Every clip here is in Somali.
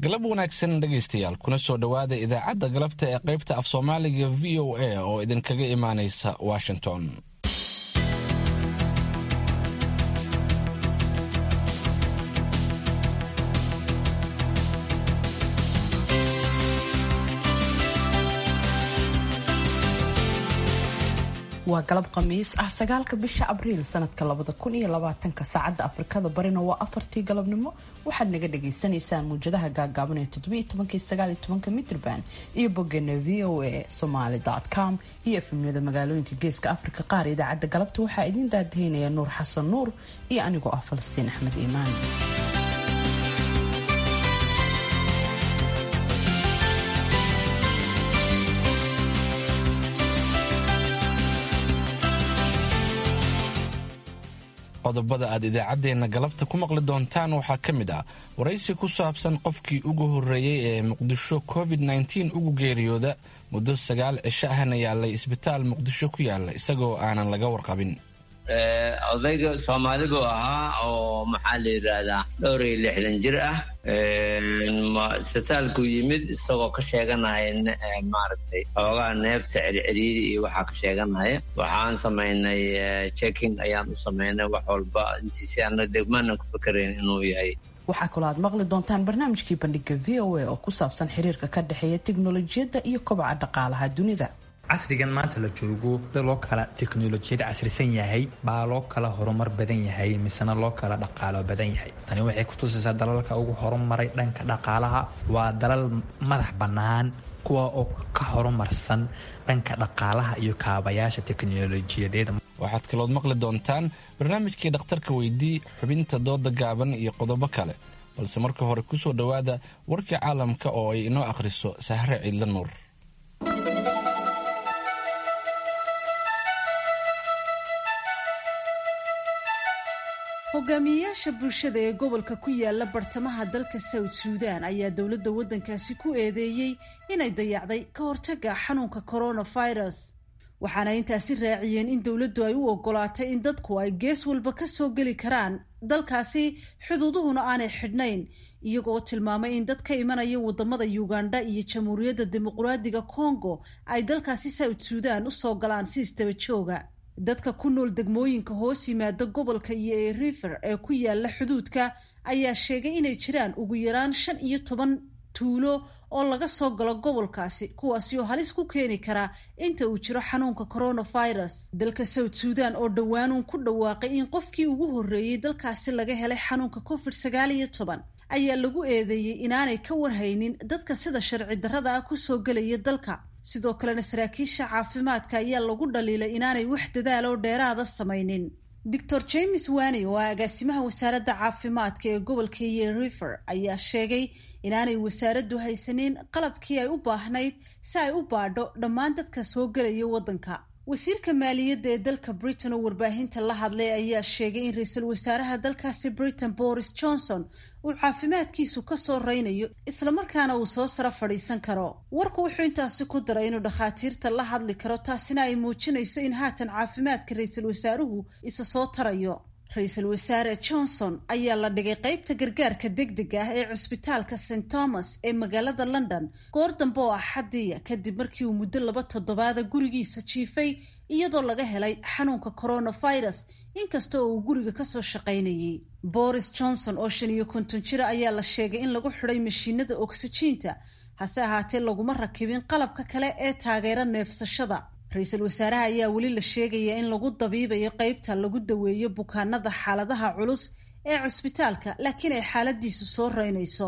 galab wanaagsan dhegaystayaal kuna soo dhowaada idaacadda galabta ee qaybta af soomaaliga v o a oo idinkaga imaanaysa washington waa galab khamiis ah sagaalka bisha abriil sanadka labada kun iyo labaatanka saacadda afrikada barina waa afartii galabnimo waxaad naga dhagaysanaysaan muwjadaha gaagaaban ee toddobiiyo tobankii sagaaliyo tobanka mitrban iyo bogeena v o a somaly com iyo efemyada magaalooyinka geeska afrika qaar idaacadda galabta waxaa idiin daadahaynaya nuur xasan nuur iyo anigoo ah falastiin axmed iimaan qodobada aad idaacaddeenna galabta ku maqli doontaan waxaa ka mid ah waraysi ku saabsan qofkii ugu horreeyey ee muqdisho covid nteen ugu geeriyooda muddo sagaal cisho ahna yaalay isbitaal muqdisho ku yaala isagoo aanan laga warqabin odayga soomaali buu ahaa oo maxaa la yidhaahdaa dhowr iyo lixdan jir ah isbitaalku yimid isagoo ka sheeganaya maaragtay xoogaa neefta circiriiri iyo waxaa ka sheeganaya waxaan samaynay checking ayaan u samaynay wax walba intiisi ana degmaanan ku fikerayn inuu yahay waxaa kaloo aad maqli doontaan barnaamijkii bandhiga v o a oo ku saabsan xiriirka ka dhexeeya teknolojiyadda iyo kobaca dhaqaalaha dunida casrigan maanta la joogo loo kala teknolojiyad casrisan yahay baa loo kala horumar badan yahay misena loo kala dhaqaalo badan yahay tani waxay kutusaysaa dalalka ugu horumaray dhanka dhaqaalaha waa dalal madax bannaan kuwa oo ka horumarsan dhanka dhaqaalaha iyo kaabayaasha teknolojiyadeed waxaad kalood maqli doontaan barnaamijkii dhakhtarka weydii xubinta dooda gaaban iyo qodobo kale balse marka hore kusoo dhowaada warkii caalamka oo ay inoo akhriso sahre ciidla nuur hogaamiyeyaasha bulshada ee gobolka ku yaala bartamaha dalka south suudan ayaa dowladda waddankaasi ku eedeeyey inay dayacday ka hortaga xanuunka coronavirus waxaana intaasi raaciyeen in dowladdu ay u ogolaatay in dadku ay gees walba ka soo geli karaan dalkaasi xuduuduhuna aanay xidhnayn iyagoo tilmaamay in dad ka imanaya wadamada uganda iyo jamhuuriyadda dimuqraadiga congo ay dalkaasi south suudan usoo galaan si isdaba jooga dadka ku nool degmooyinka hoos yimaada gobolka iyo ee river ee ku yaala xuduudka ayaa sheegay inay jiraan ugu yaraan shan iyo toban tuulo oo laga soo galo gobolkaasi kuwaasi oo halis ku keeni karaa inta uu jiro xanuunka coronavirus dalka south suudan oo dhowaanuun ku dhawaaqay in qofkii ugu horreeyey dalkaasi laga helay xanuunka covid sagaal iyo toban ayaa lagu eedeeyey inaanay ka warhaynin dadka sida sharci darrada ah kusoo gelaya dalka sidoo kalena saraakiisha caafimaadka ayaa lagu dhaliilay inaanay wax dadaal oo dheeraada samaynin doctor james wani oo ah agaasimaha wasaaradda caafimaadka ee gobolka iyo river ayaa sheegay inaanay wasaaraddu haysanin qalabkii ay u baahnayd si ay u baadho dhammaan dadka soo gelaya waddanka wasiirka maaliyadda ee dalka britain oo warbaahinta la hadlay ayaa sheegay in ra-iisul wasaaraha dalkaasi britain boris johnson uu caafimaadkiisu ka soo reynayo islamarkaana uu soo sara fadhiisan karo warku wuxuu intaasi ku daray inuu dhakhaatiirta la hadli karo taasina ay muujinayso in haatan caafimaadka ra-iisul wasaaruhu isa soo tarayo ra-iisul wasaare johnson ayaa la dhigay qeybta gargaarka degdega ah ee cusbitaalka st thomas ee magaalada london goor dambe oo axadiya kadib markii uu muddo laba toddobaada gurigiisa jiifay iyadoo laga helay xanuunka coronavirus inkasta oo uu guriga kasoo shaqaynayay boris johnson oo shan iyo konton jira ayaa la sheegay in lagu xidhay mashiinada oksijiinta hase ahaatee laguma rakibin qalabka kale ee taageera neefsashada ra-iisul wasaaraha ayaa weli la sheegayaa in lagu dabiibayo qeybta lagu daweeyo bukaanada xaaladaha culus ee cusbitaalka laakiin ay xaaladiisu soo reynayso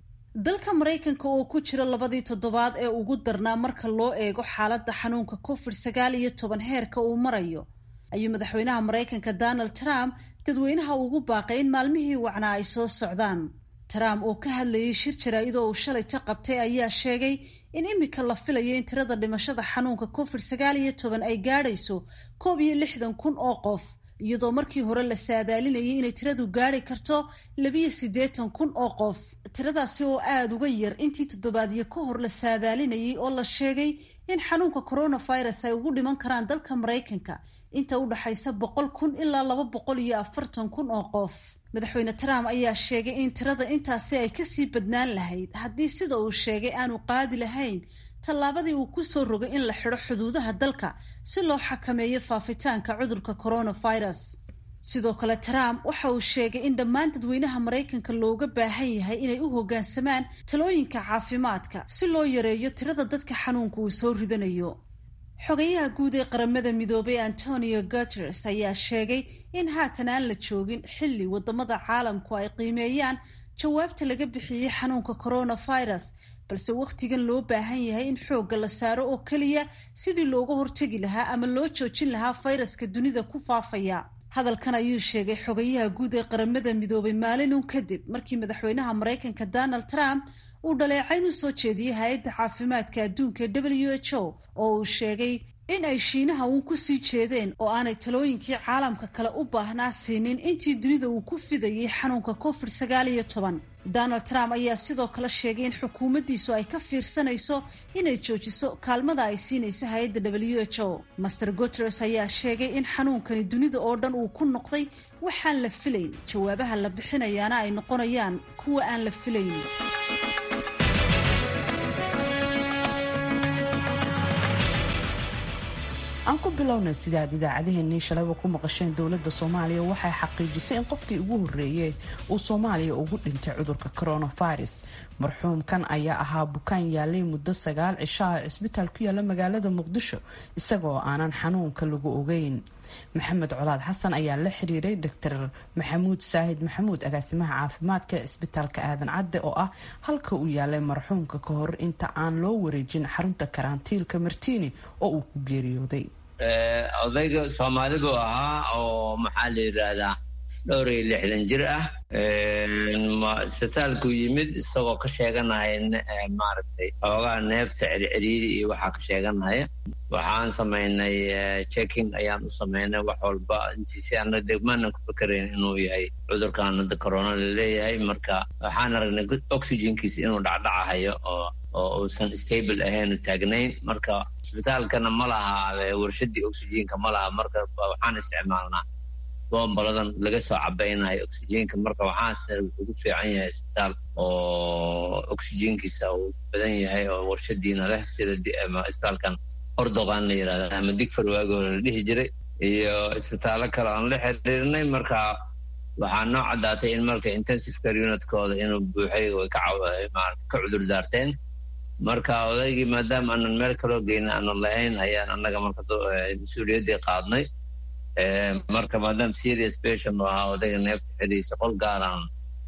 dalka maraykanka oo ku jira labadii toddobaad ee ugu darnaa marka loo eego xaaladda xanuunka covid sagaal iyo toban heerka uu marayo ayuu madaxweynaha maraykanka donald trump dadweynaha ugu baaqay in maalmihii wacnaa ay soo socdaan trump oo ka hadlayay shir jaraa'idoo uu shalay ta qabtay ayaa sheegay in imika la filayo in tirada dhimashada xanuunka covid sagaal iyo toban ay gaadhayso koob iyo lixdan kun oo qof iyadoo markii hore la saadaalinayay inay tiradu gaadhi karto labiyo siddeetan kun oo qof tiradaasi oo aada uga yar intii toddobaadyo ka hor la saadaalinayay oo la sheegay in xanuunka coronavirus ay ugu dhiman karaan dalka maraykanka inta u dhaxaysa boqol kun ilaa laba boqol iyo afartan kun oo qof madaxweyne trump ayaa sheegay in tirada intaasi ay kasii badnaan lahayd haddii sida uu sheegay aanu qaadi lahayn tallaabadii uu ku soo rogay in la xidho xuduudaha dalka si loo xakameeyo faafitaanka cudurka coronavirus sidoo kale trump waxa uu sheegay in dhammaan dadweynaha maraykanka looga baahan yahay inay u hoggaansamaan talooyinka caafimaadka si loo yareeyo tirada dadka xanuunka uu soo ridanayo xogayaha guud ee qaramada midoobay antonio guteres ayaa sheegay in haatan aan la joogin xilli wadamada caalamku ay qiimeeyaan jawaabta laga bixiyey xanuunka coronavirus balse wakhtigan loo baahan yahay in xoogga la saaro oo keliya sidii looga hortegi lahaa ama loo joojin lahaa fayraska dunida ku faafaya hadalkan ayuu sheegay xogayaha guud ee qaramada midoobay maalinun kadib markii madaxweynaha maraykanka donald trump uu dhaleecayn u soo jeediyey hay-adda caafimaadka adduunka ee w h o oo uu sheegay in ay shiinaha uun ku sii jeedeen oo aanay talooyinkii caalamka kale u baahnaa siinin intii dunida uu ku fidayey xanuunka covid sagaal iyo toban donald trump ayaa sidoo kale sheegay in xukuumaddiisu ay ka fiirsanayso inay joojiso kaalmada ay siinayso hay-adda w h o master guteres ayaa sheegay in xanuunkani dunida oo dhan uu ku noqday waxaan la filayn jawaabaha la bixinayaana ay noqonayaan kuwa aan la filayn aan ku bilownay sida aad idaacadeheennii shalayba ku maqasheen dowladda soomaaliya waxay xaqiijisay in qofkii ugu horreeyey uu soomaaliya ugu dhintay cudurka coronavirus marxuumkan ayaa ahaa bukaan yaalay muddo sagaal cishaha cisbitaal ku yaala magaalada muqdisho isagoo aanan xanuunka lagu ogeyn maxamed colaad xasan ayaa la xiriiray doctor maxamuud saahid maxamuud agaasimaha caafimaadka ee cisbitaalka aadan cadde oo ah halka uu yaalay marxuumka ka hor inta aan loo wareejin xarunta karantiilka martiini oo uu ku geeriyooday odayga soomaali buu ahaa oo maxaa la yidhaahdaa dhowr iyo lixdan jir ah isbitaalku yimid isagoo ka sheeganaya maaragtay xoogaa neefta circiriiri iyo waxaa ka sheeganaya waxaan samaynay checking ayaan u samaynay wax walba intiisi ana degmaanan ku fikerayn inuu yahay cudurkan hadda corona laleeyahay marka waxaan aragnay oxygenkiisa inuu dhacdhacahayo oo oo uusan stable ahayn taagnayn marka isbitaalkana ma laha warshadii oxygenka ma laha marka waxaan isticmaalnaa bombaladan laga soo cabaynayo oxygenka marka waxaasna wuxuu ku fiican yahay isbitaal oo oxygenkiisa uu badan yahay oo warshadiina leh sida isbitaalkan ordoqan la yirahda ama digfar waagoo la dhihi jiray iyo isbitaallo kale aan la xiriirnay marka waxaa noo caddaatay in marka intensive care unitkooda inuu buuxay way ka cudur daarteen marka odaygii maadaama aanan meel kaloo geyna aanan lahayn ayaan annaga marka mas-uuliyaddii qaadnay marka maadaama serious patient u ahaa odayga neefta xidhiisa qol gaaraan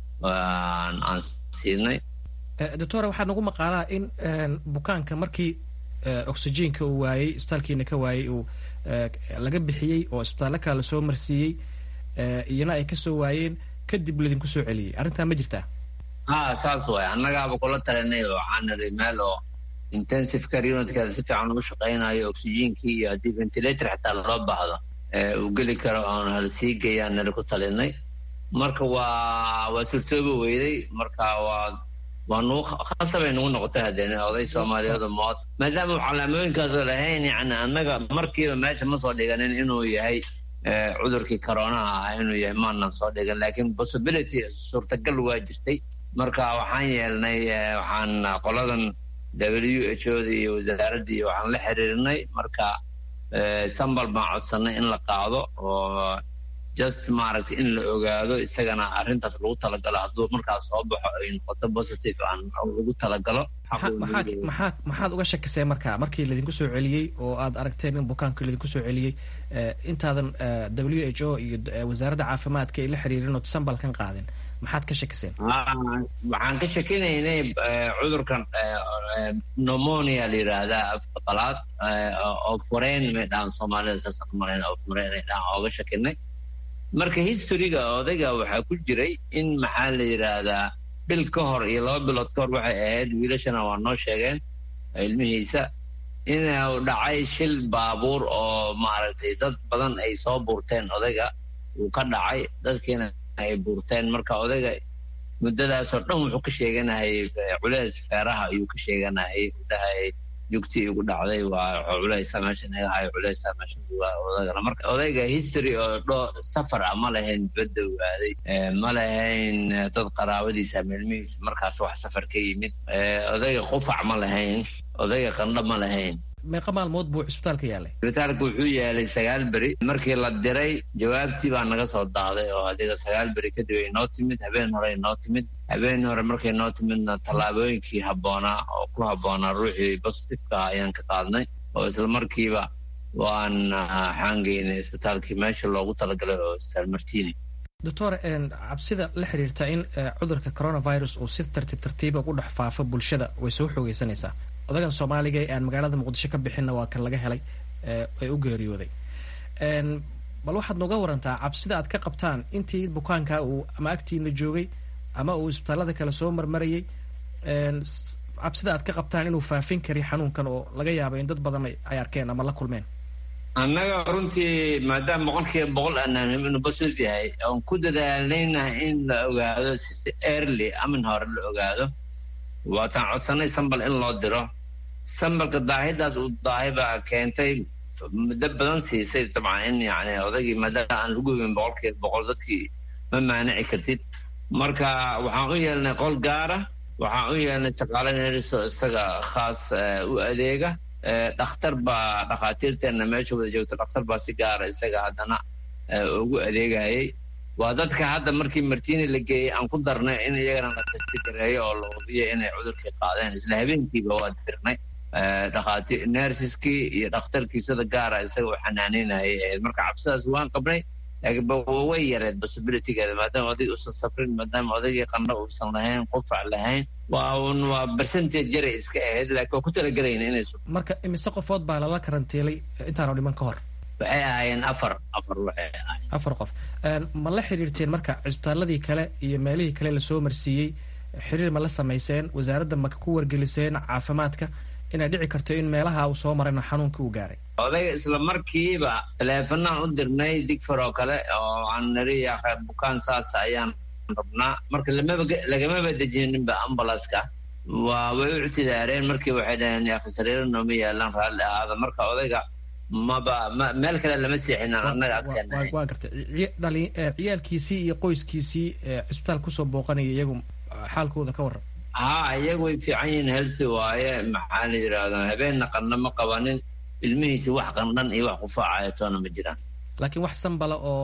aan siinay doctora waxaa nagu maqaalaa in bukaanka markii oxygenka uu waayey isbitaalkiina ka waayey uu laga bixiyey oo isbitaallo kale lasoo marsiiyey iyana ay kasoo waayeen kadib laydinku soo celiyey arrintaa ma jirtaa ha saas waay annagaaba kula talinay oo waxaan niri meel oo intensive care unitkeeda si fiican ugu shaqaynayo oxygenkii iyo haddii ventilator xitaa loo baahdo uu geli karo oon hal sii geeyaan niri ku talinay marka waa waa surtooba weyday marka waa waa nugu khasabay nagu noqotay haddeen oday soomaaliyeed mood maadaama calaamooyinkaasoo lahayn yani annaga markiiba meesha ma soo dhiganin inuu yahay cudurkii coronaha ah inuu yahay maanan soo dhigan laakiin possibility suurtagal waa jirtay marka waxaan yeelnay waxaan qoladan w h o da iyo wasaaradda iyo waxaan la xiriirnay marka sambal baan codsanay in la qaado oo just maaragtay in la ogaado isagana arrintaas lagu talagalo hadduu markaas soo baxo ay noqoto positive aan lagu talagalo maxaad maxaad uga shakiseen marka markii laydinku soo celiyey oo aad aragteen in bukaanka laydinku soo celiyey intaadan w h o iyo wasaaradda caafimaadka ay la xiriirin oo sambalkan qaadin maxaad ka shakiseen waxaan ka shakinaynay cudurkan pneumonia la yidhaahdaa afka qalaad oo fureen may dhahan soomaalida saasaan umalayn oo fureen ay dhahan ooga shakinay marka historyga odayga waxaa ku jiray in maxaa la yidhaahdaa bil ka hor iyo laba bilood ka hor waxay ahayd wiilashana waa noo sheegeen ilmihiisa inuu dhacay shil baabuur oo maaragtay dad badan ay soo buurteen odayga uu ka dhacay dadkiina ay buurteen marka odayga muddadaasoo dhan wuxuu ka sheeganayay culeys feeraha ayuu ka sheeganayay dhahay jugtii igu dhacday waa culeysa meesha naga hayo culeysa meesha odagana marka odayga history oo dho safar ah ma lahayn badda waaday ma lahayn dad qaraabadiisa meelmihiisa markaas wax safar ka yimid odayga qufac ma lahayn odayga qandho ma lahayn meeqa maalmood buu cisbitaalka yaalay cisbitaalka wuxuu yaalay sagaal beri markii la diray jawaabtii baa naga soo daaday oo adiga sagaal beri kadib ay noo timid habeen hore ay noo timid habeen hore markay noo timidna tallaabooyinkii habboonaa oo ku habboonaa ruuxii bositifka ayaan ka qaadnay oo isla markiiba waan xaangeynay isbitaalkii meesha loogu talagalay oo isbitaal martini doctor cabsida la xiriirta in cudurka coronavirus uu si tartiib tartiiba ugu dhex faafo bulshada way soo xoogeysanaysaa odagan soomaaliga ee aan magaalada muqdisho ka bixinna waa kan laga helay ee u geeriyooday bal waxaad nooga warantaa cabsida aad ka qabtaan intii bukaanka uu ama agtiina joogay ama uu isbitaalada kale soo marmarayay cabsida aad ka qabtaan inuu faafin kari xanuunkan oo laga yaabo in dad badan ay arkeen ama la kulmeen annaga runtii maadaama boqolkiiba boqol aanaanim inuu basus yahay oon ku dadaalnayna in la ogaado si early amin hore la ogaado waataan codsanay sambal in loo diro sambalka daahidaas uu daahi baa keentay muddo badan siisay dabcan in yani odaygii maadaama aan lagu hubin boqolkiiba boqol dadkii ma maanici kartid marka waxaan u yeelnay qol gaara waxaan u yeelnay shaqaale neriso isaga khaas u adeega dhakhtar baa dhakhaatiirteenna meesha wada joogta dhakhtar baa si gaara isaga haddana ugu adeegayay waa dadka hadda markii martini la geeyey aan ku darnay in iyagana la testigareeyo oo la hubiyo inay cudurkii qaadeen isla habeenkiiba waa dirnay dhakhaati nersiskii iyo dhakhtarkii sida gaara isaga u xanaanaynayay ahayd marka cabsidaas waan qabnay laakiin way yareed possibilitygeeda maadaama odayg uusan safrin maadaama odaygii qandho uusan lahayn qufac lahayn waa un waa percentage yaray iska ahayd laakiin waa ku talagelayna inay marka imise qofood baa lala karantiilay intaanu dhiman ka hor waxay ahaayeen afar afar waxay ahaayeen afar qof ma la xiriirteen marka cisbitaaladii kale iyo meelihii kale lasoo marsiiyey xiriir ma la samayseen wasaaradda ma ku wargeliseen caafimaadka inay dhici karto in meelaha uu soo marayna xanuunkii uu gaaray odayga isla markiiba taleefanaan u dirnay digfar oo kale oo aan nari bukaan saas ayaan rabnaa marka lamaba lagamaba dejininba ambulanska waa way u ictidaareen markii waxay dhaheen yaakhi sariiro nooma yaalaan raalli ahaada marka odayga maba ma meel kale lama seexinaan annaga agteena waa gartay dhali ciyaalkiisii iyo qoyskiisii cisbitaal kusoo booqanaya iyagu xaalkooda ka warran ha iyagu way fiican yihiin helsi waaye maxaa la yidhahdaa habeenna qandha ma qabanin ilmihiisi wax qandhan iyo wax qufaacaya toona ma jiraan laakiin wax sambala oo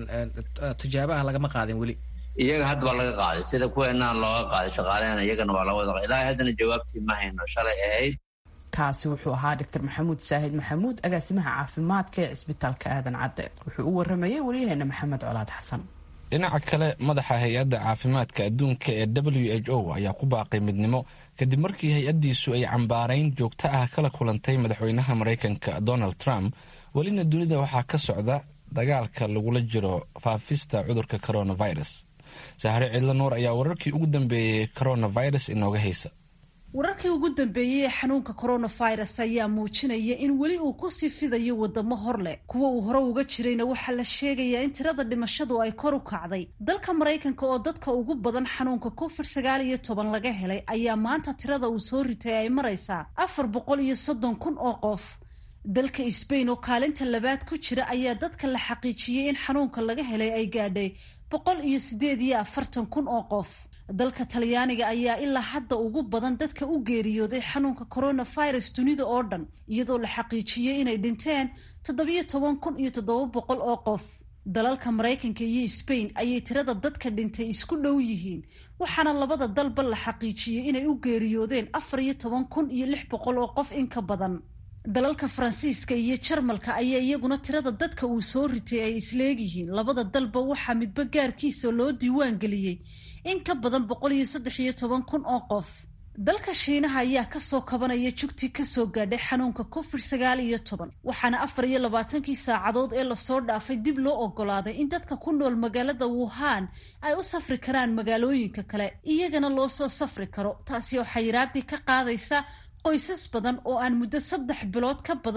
tijaabo ah lagama qaadin weli iyaga hadda waa laga qaaday sida kuweenaa looga qaaday shaqaaleena iyagana waa laga wada ilaahay haddana jawaabtii ma hayno shalay ahayd kaasi wuxuu ahaa doctor maxamuud saahid maxamuud agaasimaha caafimaadka ee cisbitaalka aadan cadde wuxuu u waramayay waryaheena maxamed colaad xasan dhinaca kale madaxa hay-adda caafimaadka adduunka ee w h o ayaa ku baaqay midnimo kadib markii hay-addiisu ay cambaarayn joogto ah kala kulantay madaxweynaha maraykanka donald trump welina dunida waxaa ka socda dagaalka lagula jiro faafista cudurka coronavirus sahre cidlo nuur ayaa wararkii ugu dambeeyey coronavirus inooga haysa wararkii ugu dambeeyey ee xanuunka coronavirus ayaa muujinaya in weli uu kusii fidayo wadamo hor leh kuwa uu hore uga jirayna waxaa la sheegayaa in tirada dhimashadu ay kor u kacday dalka maraykanka oo dadka ugu badan xanuunka covid sagaal iyo toban laga helay ayaa maanta tirada uu soo ritay ay maraysaa afar boqol iyo soddon kun oo qof dalka sbain oo kaalinta labaad ku jira ayaa dadka la xaqiijiyey in xanuunka laga helay ay gaadhay boqol iyo sideed iyo afartan kun oo qof dalka talyaaniga ayaa ilaa hadda ugu badan dadka u geeriyooday xanuunka coronavirus dunida oo dhan iyadoo la xaqiijiyey inay dhinteen toddobiyo toban kun iyo toddoba boqol oo qof dalalka maraykanka iyo sbain ayay tirada dadka dhintay isku dhow yihiin waxaana labada dalba la xaqiijiyey inay u geeriyoodeen afar iyo toban kun iyo lix boqol oo qof in ka badan dalalka faransiiska iyo jarmalka ayaa iyaguna tirada dadka uu soo ritay ay isleegyihiin labada dalba waxaa midba gaarkiisa loo diiwaan geliyey in ka badan boqol iyo saddex iyo toban kun oo qof dalka shiinaha ayaa kasoo kabanaya jugtii kasoo gaadhay xanuunka covid sagaal iyo toban waxaana afar iyo labaatankii saacadood ee lasoo dhaafay dib loo ogolaaday in dadka ku nool magaalada wuhan ay u safri karaan magaalooyinka kale iyagana loo soo safri karo taasi oo xayiraadii ka qaadaysa qoysas badan oo aan muddo saddex bilood ka badan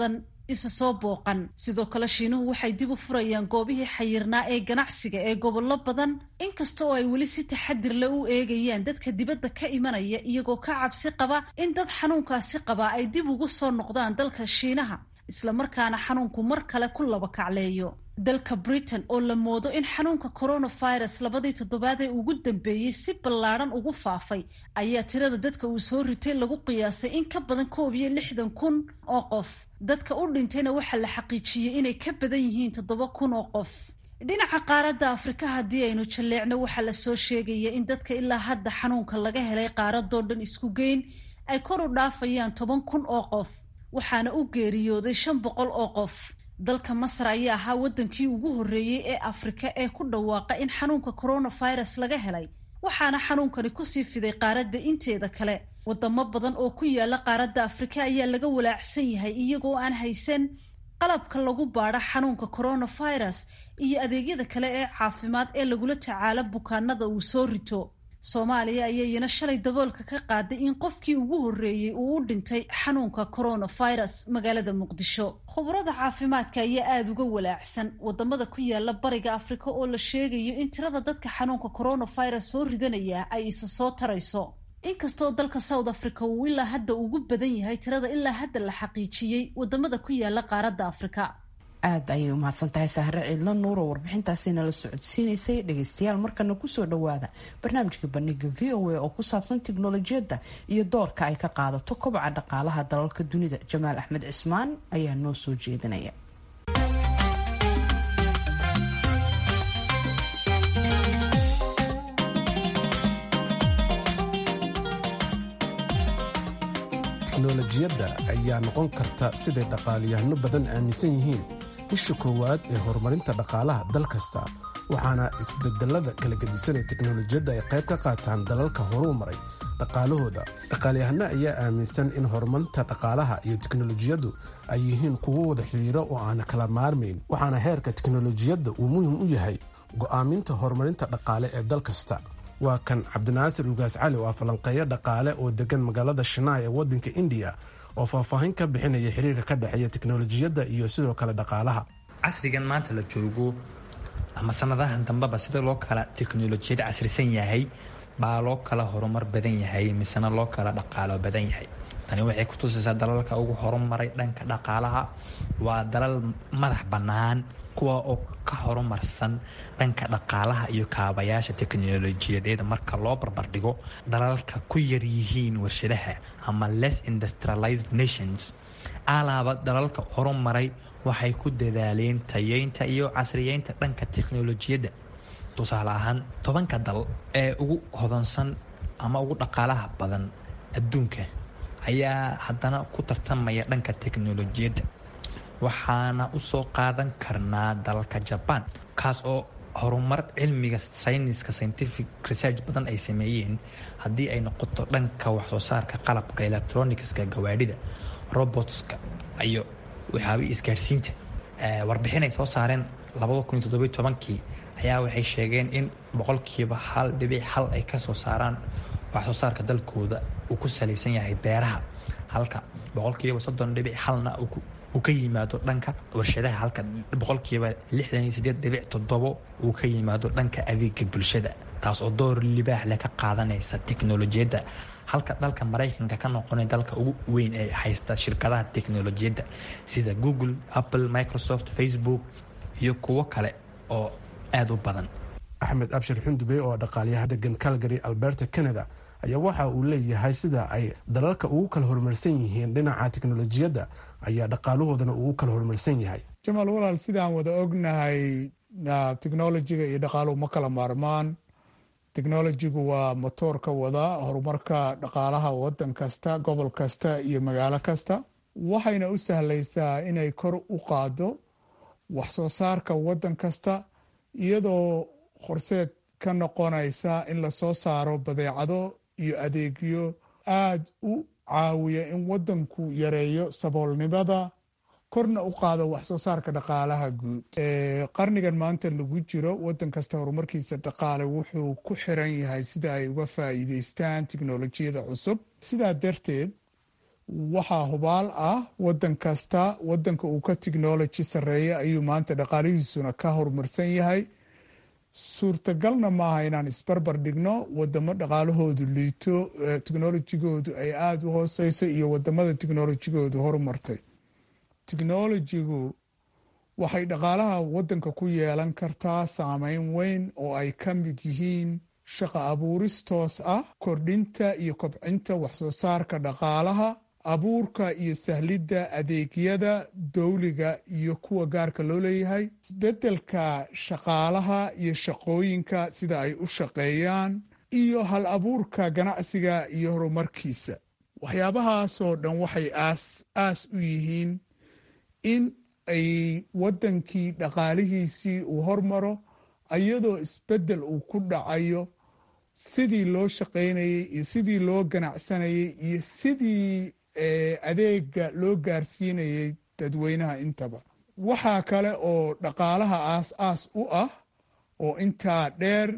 isa soo booqan sidoo kale shiinuhu waxay dib u furayaan goobihii xayirnaa ee ganacsiga ee gobollo badan inkasta oo ay weli si taxadir le u eegayaan dadka dibadda ka imanaya iyagoo ka cabsi qaba in dad xanuunkaasi qabaa ay dib ugu soo noqdaan dalka shiinaha islamarkaana xanuunku mar kale ku laba kacleeyo dalka britain oo la moodo in xanuunka coronavirus labadii toddobaad ee ugu dambeeyey si ballaadhan ugu faafay ayaa tirada dadka uu soo ritay lagu qiyaasay in ka badan koob iyo lixdan kun oo qof dadka u dhintayna waxaa la xaqiijiyey inay ka badan yihiin toddoba kun oo qof dhinaca qaaradda afrika haddii aynu jalleecno waxaa lasoo sheegaya in dadka ilaa hadda xanuunka laga helay qaaradoo dhan isku geyn ay kor u dhaafayaan toban kun oo qof waxaana u geeriyooday shan boqol oo qof dalka masar ayaa ahaa waddankii ugu horreeyey ee afrika ee ku dhawaaqa in xanuunka coronavirus laga helay waxaana xanuunkani kusii fiday qaaradda inteeda kale wadamo badan oo ku yaala qaaradda afrika ayaa laga walaacsan yahay iyagoo aan haysan qalabka lagu baadho xanuunka coronavirus iyo adeegyada kale ee caafimaad ee lagula tacaalo bukaanada uu soo rito soomaaliya ayaa iyana shalay daboolka ka qaaday in qofkii ugu horreeyey uu u dhintay xanuunka coronavirus magaalada muqdisho khubarada caafimaadka ayaa aada uga walaacsan wadamada ku yaala bariga afrika oo la sheegayo in tirada dadka xanuunka coronavirus soo ridanaya ay isa soo tarayso inkastoo dalka south africa uu ilaa hadda ugu badan yahay tirada ilaa hadda la xaqiijiyey wadamada ku yaala qaaradda afrika aada ayay umahadsan tahay sahre ciidla nuur oo warbixintaasina la socodsiinaysay dhegeystayaal markana kusoo dhawaada barnaamijka bandhiga v o a oo ku saabsan tiknolojiyadda iyo doorka ay ka qaadato kobaca dhaqaalaha dalalka dunida jamaal axmed cismaan ayaa noo soo jeedinaya teknolojiyadda ayaa noqon karta siday dhaqaaliyahano badan aaminsan yihiin isha koowaad ee horumarinta dhaqaalaha dal kasta waxaana isbedelada kala gedisanee teknolojiyadda ay qayb ka qaataan dalalka horuu maray dhaqaalahooda dhaqaalyahano ayaa aaminsan in horumarinta dhaqaalaha iyo teknolojiyaddu ay yihiin kuwo wada xiriiro oo aan kala maarmayn waxaana heerka teknolojiyadda uu muhim u yahay go'aaminta horumarinta dhaqaale ee dal kasta waa kan cabdinaasir ugaas cali oo ah falanqeeyo dhaqaale oo degan magaalada shanaay ee waddanka indiya oo faahfaahin ka bixinaya xiriirka ka dhexeeya teknolojiyadda iyo sidoo kale dhaqaalaha casrigan maanta la joogo ama sanadahan dambeba sida loo kala teknolojiyad casrisan yahay baa loo kala horumar badan yahay misena loo kala dhaqaalo badan yahay tani waxay ku tusaysaa dalalka ugu horumaray dhanka dhaqaalaha waa dalal madax bannaan kuwa oo ka horumarsan dhanka dhaqaalaha iyo kaabayaasha teknolojiyadeed marka loo barbardhigo dalalka ku yar yihiin warshadaha ama less industrialized nations alaaba dalalka horumaray waxay ku dadaaleen tayeynta iyo casriyeynta dhanka teknolojiyadda tusaale ahaan tobanka dal ee ugu hodansan ama ugu dhaqaalaha badan adduunka ayaa haddana ku tartamaya dhanka teknolojiyadda waxaana usoo qaadan karnaa dalka jabaan kaas oo horumar cilmiga sayniska scientific research badan ay sameeyeen haddii ay noqoto dhanka waxsoo saarka qalabka electronicska gawaadhida robotska iyo waxyaabihii isgaarsiinta warbixin ay soo saareen labada kun iyo toddobiyo tobankii ayaa waxay sheegeen in boqolkiiba hal dhibic hal ay kasoo saaraan waxsoo saarka dalkooda uu ku salaysan yahay beeraha halka boqolkiiba soddon dhibic halna uu ka yimaado dhanka warshadaha halka boqolkiiba lixdan iyo sideed dhibic toddobo uu ka yimaado dhanka adeega bulshada taas oo door libaax leh ka qaadanaysa teknolojiyadda halka dalka maraykanka ka noqonay dalka ugu weyn ee haysta shirkadaha teknolojiyadda sida google apple microsoft facebook iyo kuwo kale oo aada u badan axmed abshir xundube oo dhaqaalyaha degan calgary alberta canada ayaa waxa uu leeyahay sida ay dalalka ugu kala horumarsan yihiin dhinaca teknolojiyadda ayaa dhaqaalahoodana ugu kala horumarsan yahay jamaal walaal sidaan wada ognahay technolojiga iyo dhaqaaluhu ma kala maarmaan technolojigu waa motoorka wada horumarka dhaqaalaha wadan kasta gobol kasta iyo magaalo kasta waxayna u sahlaysaa inay kor u qaado wax soo saarka wadan kasta iyadoo horseed ka noqonaysa in lasoo saaro badeecado iyo adeegyo aada u caawiya in wadanku yareeyo saboolnimada korna u qaado wax soo saarka dhaqaalaha guud qarnigan maanta lagu jiro wadan kasta horumarkiisa dhaqaale wuxuu ku xiran yahay sida ay uga faa'iideystaan tiknolojiyada cusub sidaa darteed waxaa hubaal ah wadan kasta wadanka uu ka technology sarreeya ayuu maanta dhaqaalihiisuna ka horumarsan yahay suurtagalna maaha inaan isbarbar dhigno wadamo dhaqaalahoodu liito technolojigoodu ay aada u hooseyso iyo wadamada technolojigoodu horumartay technolojigu waxay dhaqaalaha wadanka ku yeelan kartaa saameyn weyn oo ay ka mid yihiin shaqo abuuris toos ah kordhinta iyo kobcinta waxsoo saarka dhaqaalaha abuurka iyo sahlidda adeegyada dowliga iyo kuwa gaarka loo leeyahay isbeddelka shaqaalaha iyo shaqooyinka sida ay u shaqeeyaan iyo hal abuurka ganacsiga iyo horumarkiisa waxyaabahaasoo dhan waxay aas aas u yihiin in ay waddankii dhaqaalihiisii uu hormaro iyadoo isbeddel uu ku dhacayo sidii loo shaqaynayey iyo sidii loo ganacsanayey iyo sidii adeega loo gaarsiinayay dadweynaha intaba waxaa kale oo dhaqaalaha aas aas u ah oo intaa dheer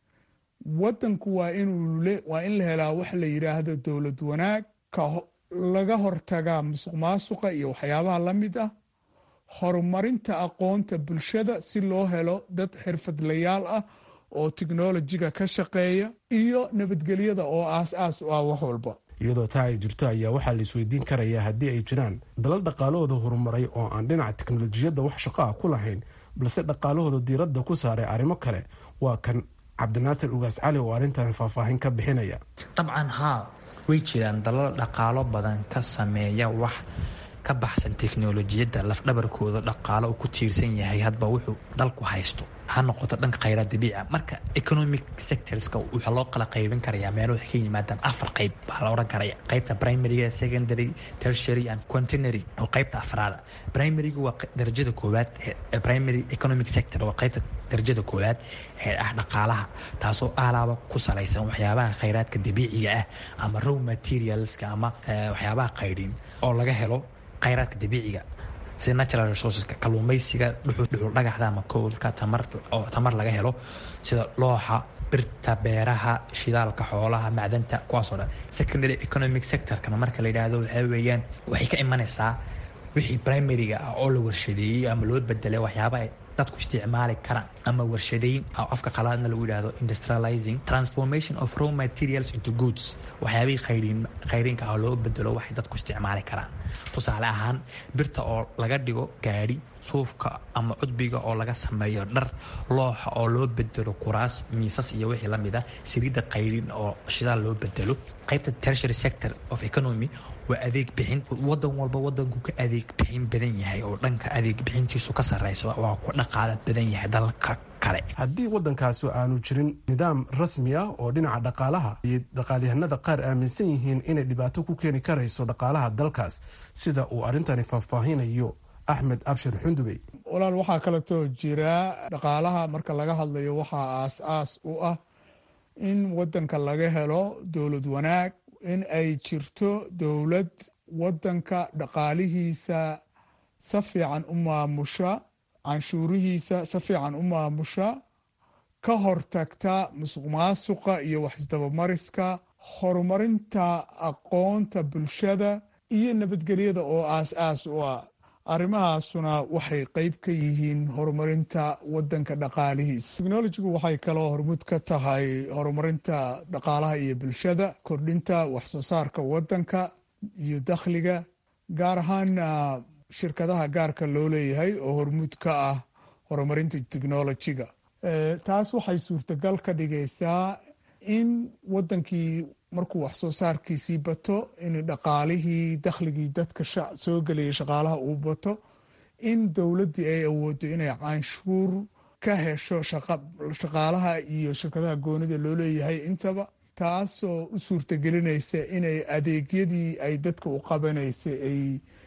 waddanku waa inuu waa in la helaa wax la yidhaahdo dowlad wanaag ka laga hortagaa musuq maasuqa iyo waxyaabaha la mid ah horumarinta aqoonta bulshada si loo helo dad xirfadlayaal ah oo technolojiga ka shaqeeya iyo nabadgelyada oo aas aas u ah wax walba iyadoo taa ay jirto ayaa waxaa la isweydiin karayaa haddii ay jiraan dalal dhaqaalahooda horumaray oo aan dhinaca teknolojiyadda wax shaqo ah ku lahayn balse dhaqaalahooda diiradda ku saaray arrimo kale waa kan cabdinaasir ugaas cali oo arrintan faahfaahin ka bixinaya dabcan haa way jiraan dalal dhaqaalo badan ka sameeya wax ka baxsan teknolojiyadda lafdhabarkooda dhaqaalo uu ku tiirsan yahay hadba wuxuu dalku haysto ha noqoto dhanka khayraad dabiica marka economic sectorska waxaa loo kala qaybin karayaa meelo waxay ka yimaadaan afar qayb baa la odhan karaya qaybta primaryga secondary tertiary and quaternary oo qaybta afraada primaryga waa darajada koowaad primary economic sector waa qaybta darajada koowaad ee ah dhaqaalaha taasoo alaaba ku salaysan waxyaabaha khayraadka dabiiciga ah ama row materialska ama waxyaabaha qaydhin oo laga helo khayraadka dabiiciga sida natural resourceska kalluumaysiga dhuxul dhagaxda ama koolka tamar oo tamar laga helo sida looxa birta beeraha shidaalka xoolaha macdanta kuwaasoo dhan secondary economic sectorkana marka la yidhaahdo waxaa weeyaan waxay ka imanaysaa wixii primaryga ah oo la warshadeeyey ama loo bedelay waxyaaba ay dadku isticmaali karaan ama warshadeyn afka qalaadna lagu yidhaahdo industrializing transformation of raw materials into goods waxyaabihii khayriin khayriinka ah loo bedelo waxay dadku isticmaali karaan tusaale ahaan birta oo laga dhigo gaadhi suufka ama cudbiga oo laga sameeyo dhar looxa oo loo bedelo kuraas miisas iyo wixii la mid ah saliidda khayriin oo shidaal loo bedelo qaybta tertiary sector of economy waa adeeg bixin wadan walba wadanku ka adeeg bixin badan yahay oo dhanka adeeg bixintiisu ka sareyso waa ku dhaqaala badan yahay dalka kale haddii waddankaasi aanu jirin nidaam rasmi ah oo dhinaca dhaqaalaha iyo dhaqaalyahanada qaar aaminsan yihiin inay dhibaato ku keeni karayso dhaqaalaha dalkaas sida uu arrintani faahfaahinayo axmed abshir xundubey walaal waxaa kaleetoo jira dhaqaalaha marka laga hadlayo waxaa aas aas u ah in wadanka laga helo dowlad wanaag in ay jirto dowlad wadanka dhaqaalihiisa si fiican u maamusha canshuurihiisa si fiican u maamusha ka hortagta musuq maasuqa iyo waxisdabamariska horumarinta aqoonta bulshada iyo nabadgelyada oo aas aas u ah arrimahaasuna waxay qeyb ka yihiin horumarinta wadanka dhaqaalihiisa technolojigu waxay kaloo hormud ka tahay horumarinta dhaqaalaha iyo bulshada kordhinta waxsoo saarka wadanka iyo dakhliga gaar ahaana shirkadaha gaarka loo leeyahay oo hormud ka ah horumarinta technolojiga taas waxay suurtagal ka dhigaysaa in wadankii markuu wax soo saarkiisii bato in dhaqaalihii dakhligii dadka soo gelaya shaqaalaha uu bato in dowladdii ay awoodo inay canshuur ka hesho shaqaalaha iyo shirkadaha goonida loo leeyahay intaba taasoo u suurtagelinaysa inay adeegyadii ay dadka u qabanaysa ay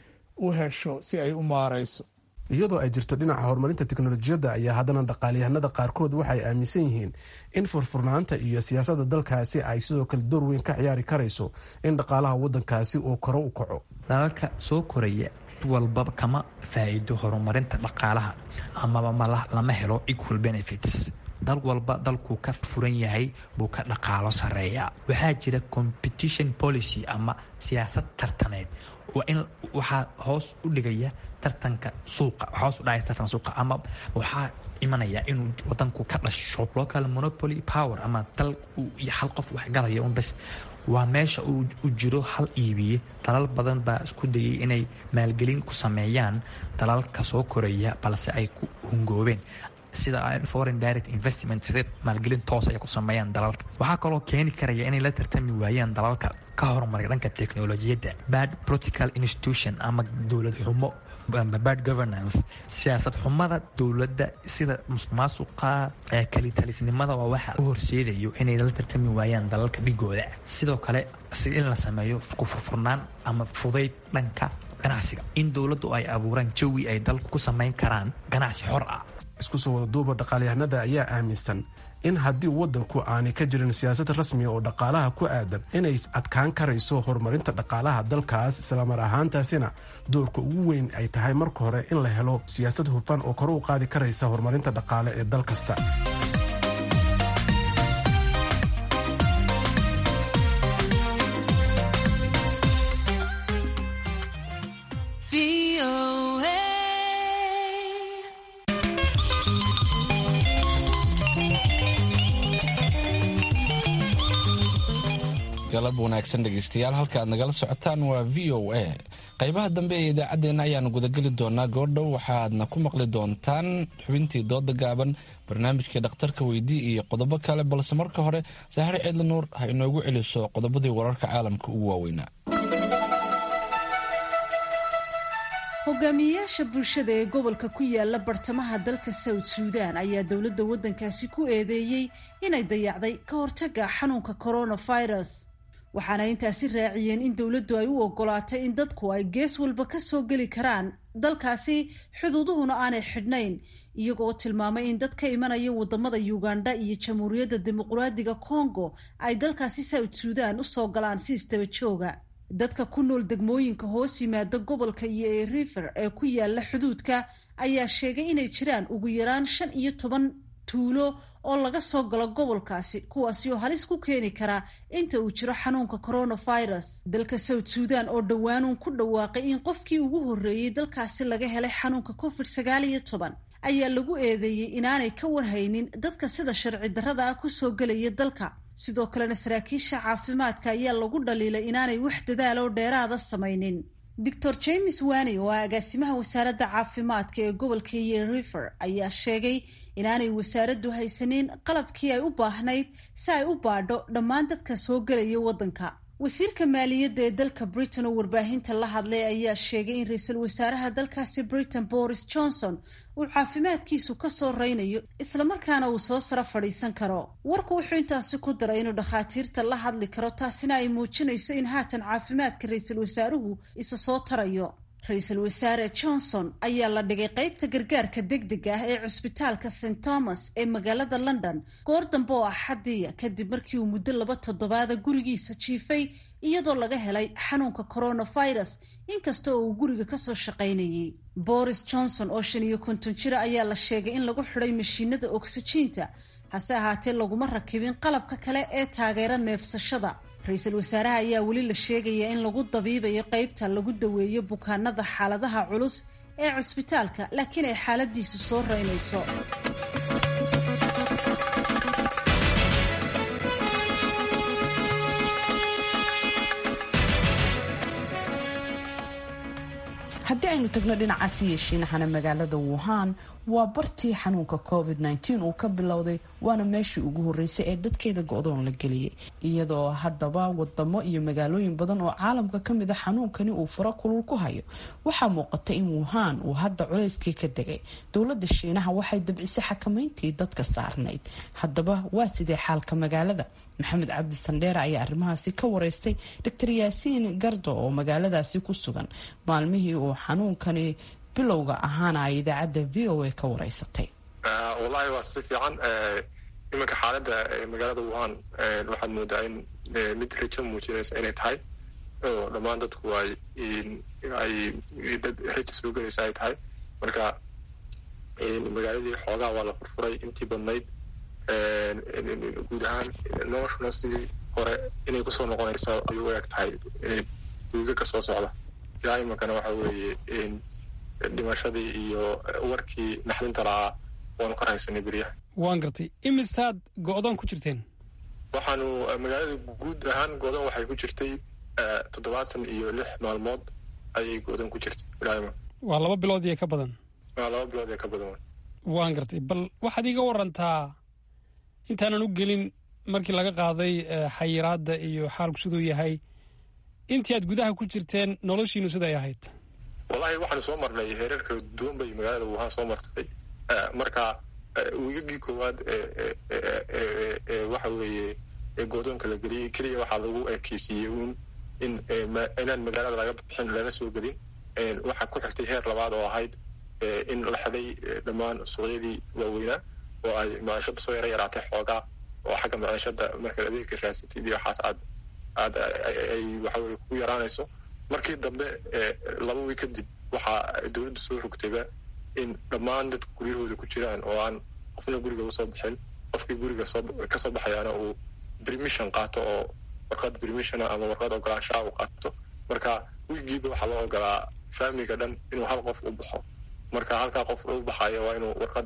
u hesho si ay u maareyso iyadoo ay jirto dhinaca horumarinta teknolojiyadda ayaa haddana dhaqaalyahanada qaarkood waxay aaminsan yihiin in furfurnaanta iyo siyaasadda dalkaasi ay sidoo kale door weyn ka ciyaari karayso in dhaqaalaha wadankaasi uu koro u kaco dalalka soo koraya walbaba kama faa'iido horumarinta dhaqaalaha amaba lama helo equal benefits dal walba dalkuu ka furan yahay buu ka dhaqaalo sareeyaa waxaa jira competition policy ama siyaasad tartaneed waa in waxaa hoos u dhigaya tartanka suuqa hoos u dhacaya tartanka suuqa ama waxaa imanaya inuu wadanku ka dhasho local monopoly power ama dal iyo hal qof wax galaya un bas waa meesha u jiro hal iibiye dalal badan baa isku dayay inay maalgelin ku sameeyaan dalalka soo koraya balse ay ku hungoobeen sida foreign direct investment sida maalgelin toos ay ku sameeyaan dalalka waxaa kaloo keeni karaya inay la tartami waayaan dalalka ka horumaray dhanka teknolojiyadda bad political institution ama dowlad xumo bad governance siyaasad xumada dowladda sida musuqmaasuqa kalitalisnimada waa waxa u horseedayo inay la tartami waayaan dalalka dhigooda sidoo kale si in la sameeyo kufurfurnaan ama fudayd dhanka ganacsiga in dowladdu ay abuuraan jawi ay dalku ku samayn karaan ganacsi xor ah isku soo wada duuba dhaqaalyahanada ayaa aaminsan in haddii waddanku aanay ka jirin siyaasad rasmiga oo dhaqaalaha ku aadan inay adkaan karayso horumarinta dhaqaalaha dalkaas islamar ahaantaasina doorka ugu weyn ay tahay marka hore in la helo siyaasad hufan oo kor u qaadi karaysa horumarinta dhaqaale ee dal kasta galab wanaagsan dhegeystayaal halka aad nagala socotaan waa v o a qaybaha dambe ee idaacaddeenna ayaanu gudageli doonaa goordhow waxaadna ku maqli doontaan xubintii dooda gaaban barnaamijkii dhakhtarka weydii iyo qodobo kale balse marka hore sahre ciidli nuur ha inoogu celiso qodobadii wararka caalamka ugu waaweynaa hogaamiyeyaasha bulshada ee gobolka ku yaala bartamaha dalka south suudan ayaa dowladda waddankaasi ku eedeeyey inay dayacday ka hortagga xanuunka coronavirus waxaana intaasi raaciyeen in dowladdu ay u ogolaatay in dadku ay gees walba ka soo geli karaan dalkaasi xuduuduhuna aanay xidhnayn iyagoo tilmaamay in dad ka imanaya wadamada uganda iyo jamhuuriyadda dimuqraadiga congo ay dalkaasi south suudan usoo galaan si isdaba jooga dadka ku nool degmooyinka hoos yimaada gobolka iyo ee river ee ku yaala xuduudka ayaa sheegay inay jiraan ugu yaraan shan iyo toban tuulo oo laga soo galo gobolkaasi kuwaasi oo halis ku keeni karaa inta uu jiro xanuunka coronavirus dalka south suudan oo dhowaanuun ku dhawaaqay in qofkii ugu horreeyey dalkaasi laga helay xanuunka covid sagaal iyo toban ayaa lagu eedeeyey inaanay ka warhaynin dadka sida sharci darrada ah kusoo gelaya dalka sidoo kalena saraakiisha caafimaadka ayaa lagu dhaliilay inaanay wax dadaal oo dheeraada samaynin doctor james wani oo ah agaasimaha wasaaradda caafimaadka ee gobolka iyo river ayaa sheegay inaanay wasaaraddu haysanin qalabkii ay u baahnayd si ay u baadho dhammaan dadka soo gelaya waddanka wasiirka maaliyadda ee dalka britain oo warbaahinta la hadlay ayaa sheegay in ra-iisul wasaaraha dalkaasi britain boris johnson uu caafimaadkiisu ka soo reynayo islamarkaana uu soo saro fadhiisan karo warku wuxuu intaasi ku daray inuu dhakhaatiirta la hadli karo taasina ay muujinayso in haatan caafimaadka ra-iisul wasaaruhu isa soo tarayo ra-iisul wasaare johnson ayaa la dhigay qeybta gargaarka degdega ah ee cusbitaalka st thomas ee magaalada london goor dambe oo axadiya kadib markii uu muddo laba toddobaada gurigiisa jiifay iyadoo laga helay xanuunka coronavirus inkasta oo uu guriga kasoo shaqaynayay boris johnson oo shan iyo konton jira ayaa la sheegay in lagu xidhay mashiinada oksijiinta hase ahaatee laguma rakibin qalabka kale ee taageera neefsashada ra-iisul wasaaraha ayaa weli la sheegayaa in lagu dabiibayo qeybta lagu daweeyo bukaanada xaaladaha culus ee cusbitaalka laakiin ay xaaladiisu soo reynayso haddii aynu tagno dhinacaasi yeeshiinahana magaalada wuhan waa bartii xanuunka covid -19 uu ka bilowday waana meeshii ugu horeysay ee dadkeeda go-doon la geliyay iyadoo haddaba wadamo iyo magaalooyin badan oo caalamka kamid a xanuunkani uu faro kulul ku hayo waxaa muuqata in wuhan uu hadda culayskii ka degay dowlada shiinaha waxay dabcisay xakameyntii dadka saarnayd haddaba waa sidee xaalka magaalada maxamed cabdi sandheere ayaa arrimahaasi ka wareystay doctor yaasiin gardo oo magaaladaasi ku sugan maalmihii uu xanuunkani bilowga ahaana ay idaacadda v o a ka wareysatay wallahi waa si fiican iminka xaaladda magaalada wuhan waxaad moodaa in mid rajo muujinaysa inay tahay oo dhammaan dadku ay ay dad rajo soo gelaysa ay tahay marka magaaladii xoogaa waa la furfuray intii badnayd guud ahaan noloshuna sidii hore inay kusoo noqonaysa ay u eg tahay duugaka soo socda ilaa imankana waxa weeye dhimashadii iyo warkii naxdinta lahaa waanu ka rahaysanay beryaha waan gartay imisaad go-doon ku jirteen waxaanu magaalada guud ahaan go-doon waxay ku jirtay toddobaatan iyo lix maalmood ayay go-doon ku jirtay ilaa waa laba bilood iyo ka badan waa laba bilood ee ka badan waan gartay bal waxaad iiga warantaa intaanan u gelin markii laga qaaday xayiraadda iyo xaalku siduu yahay intii aad gudaha ku jirteen noloshiinu siday ahayd wallahi waxaanu soo marnay heerar kala duwan bay magaalada wuhaan soo martay marka wiigagii koowaad waxa weeye goodoonka la geliyey keliya waxaa lagu ekeysiiyey uun in inaan magaalada laga bixin lana soo gelin waxaa ku xigtay heer labaad oo ahayd in la xiday dhammaan suuqyadii waaweynaa oo ay maciishada soo yara yaraatay xoogaa oo xagga maciishada markaad adeegka raasatid iyo waxaas aad aad ay waxaweye ku yaraanayso markii dambe laba wiig kadib waxaa dowladda soo rogtayba in dhammaan dadku guryahooda ku jiraan oo aan qofna guriga usoo bixin qofkii guriga kasoo baxayaana uu bermission qaato oo warqad bermissiona ama warqad ogolaanshaha uu qaato marka wiigiiba waxaa loo ogolaa faamiliga dhan inuu hal qof u baxo marka halkaa qof u baxayo waa inuu warqad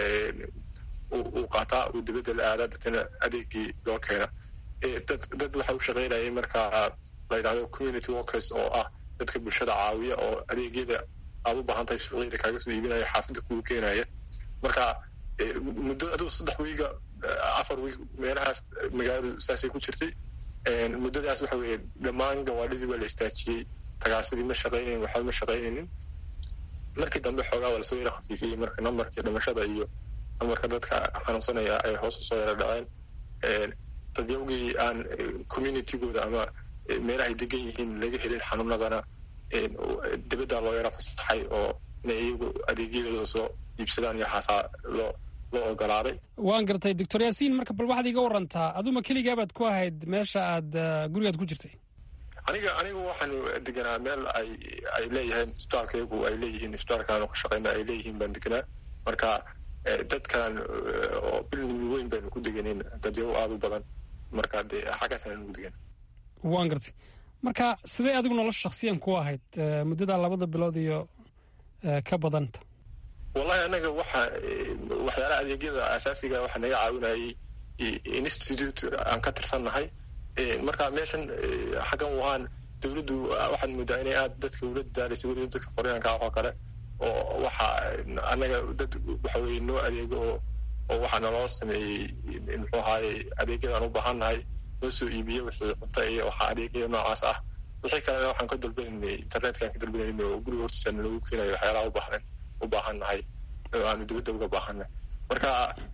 uu qaataa uu dibadda la aadaa dadna adeegii loo keena dad dad waxa u shaqaynayay marka la yidhahdo community workers oo ah dadka bulshada caawiya oo adeegyada aad u baahan tahay suuqyada kaaga soo iibinaya xaafidda kugu keenaya marka muddo adigu saddex wiiga afar wiig meelahaas magaaladu saasay ku jirtay muddadaas waxa weeye dhammaan gawaadhidii waa la istaajiyey tagaasidii ma shaqaynayn waxba ma shaqaynaynin markii dambe xoogaa waa lasoo yara khafiifiyey marka nambarkii dhimashada iyo nambarka dadka xanuunsanaya ay hoos usoo yara dhaceen dadyawgii aan communitygooda ama meelahay degan yihiin laga helin xanuunadana dibadda loo yara fasaxay oo inay iyagu adeegyadooda soo iibsadaan iyo haasaa loo loo ogolaaday waan gartay doctor yaasiin marka bal waxaad iiga warantaa aduma keligaabaad ku ahayd meesha aad gurigaad ku jirtay aniga anigu waxaanu deganaa meel ay ay leeyihiin isbitaalka iyagu ay leeyihiin isbitaalkaanu ka shaqayna ay leeyihiin baan deganaa marka dadkan oo building weyn baynu ku deganin dadyago aada u badan marka dee xaggaasaan ugu degan waan gartay marka sidee adigu nolosha shaksiyan ku ahayd muddada labada bilood iyo ka badanta wallahi anaga waxa waxyaalaha adeegyada asaasiga waxa naga caawinayay institute aan ka tirsannahay marka meeshan xaggan wuhaan dowladdu waxaad moodaa inay aada dadka ula dadaalaysa weliba dadka qoryaanka ah oo kale oo waxa anaga dad waxa weye noo adeego oo oo waxaa naloo sameeyey muxuu ahaaye adeegyadaan u baahannahay noo soo iibiye wixii cunto iyo waxaa adeegaya noocaas ah wixii kalena waxaan ka dalbanaynay internetkaan ka dalbanaynay oo guriga hortiisa nalagu keenayo waxyaalaha ubaahan u baahannahay oo aanu dibadda uga baahannahay marka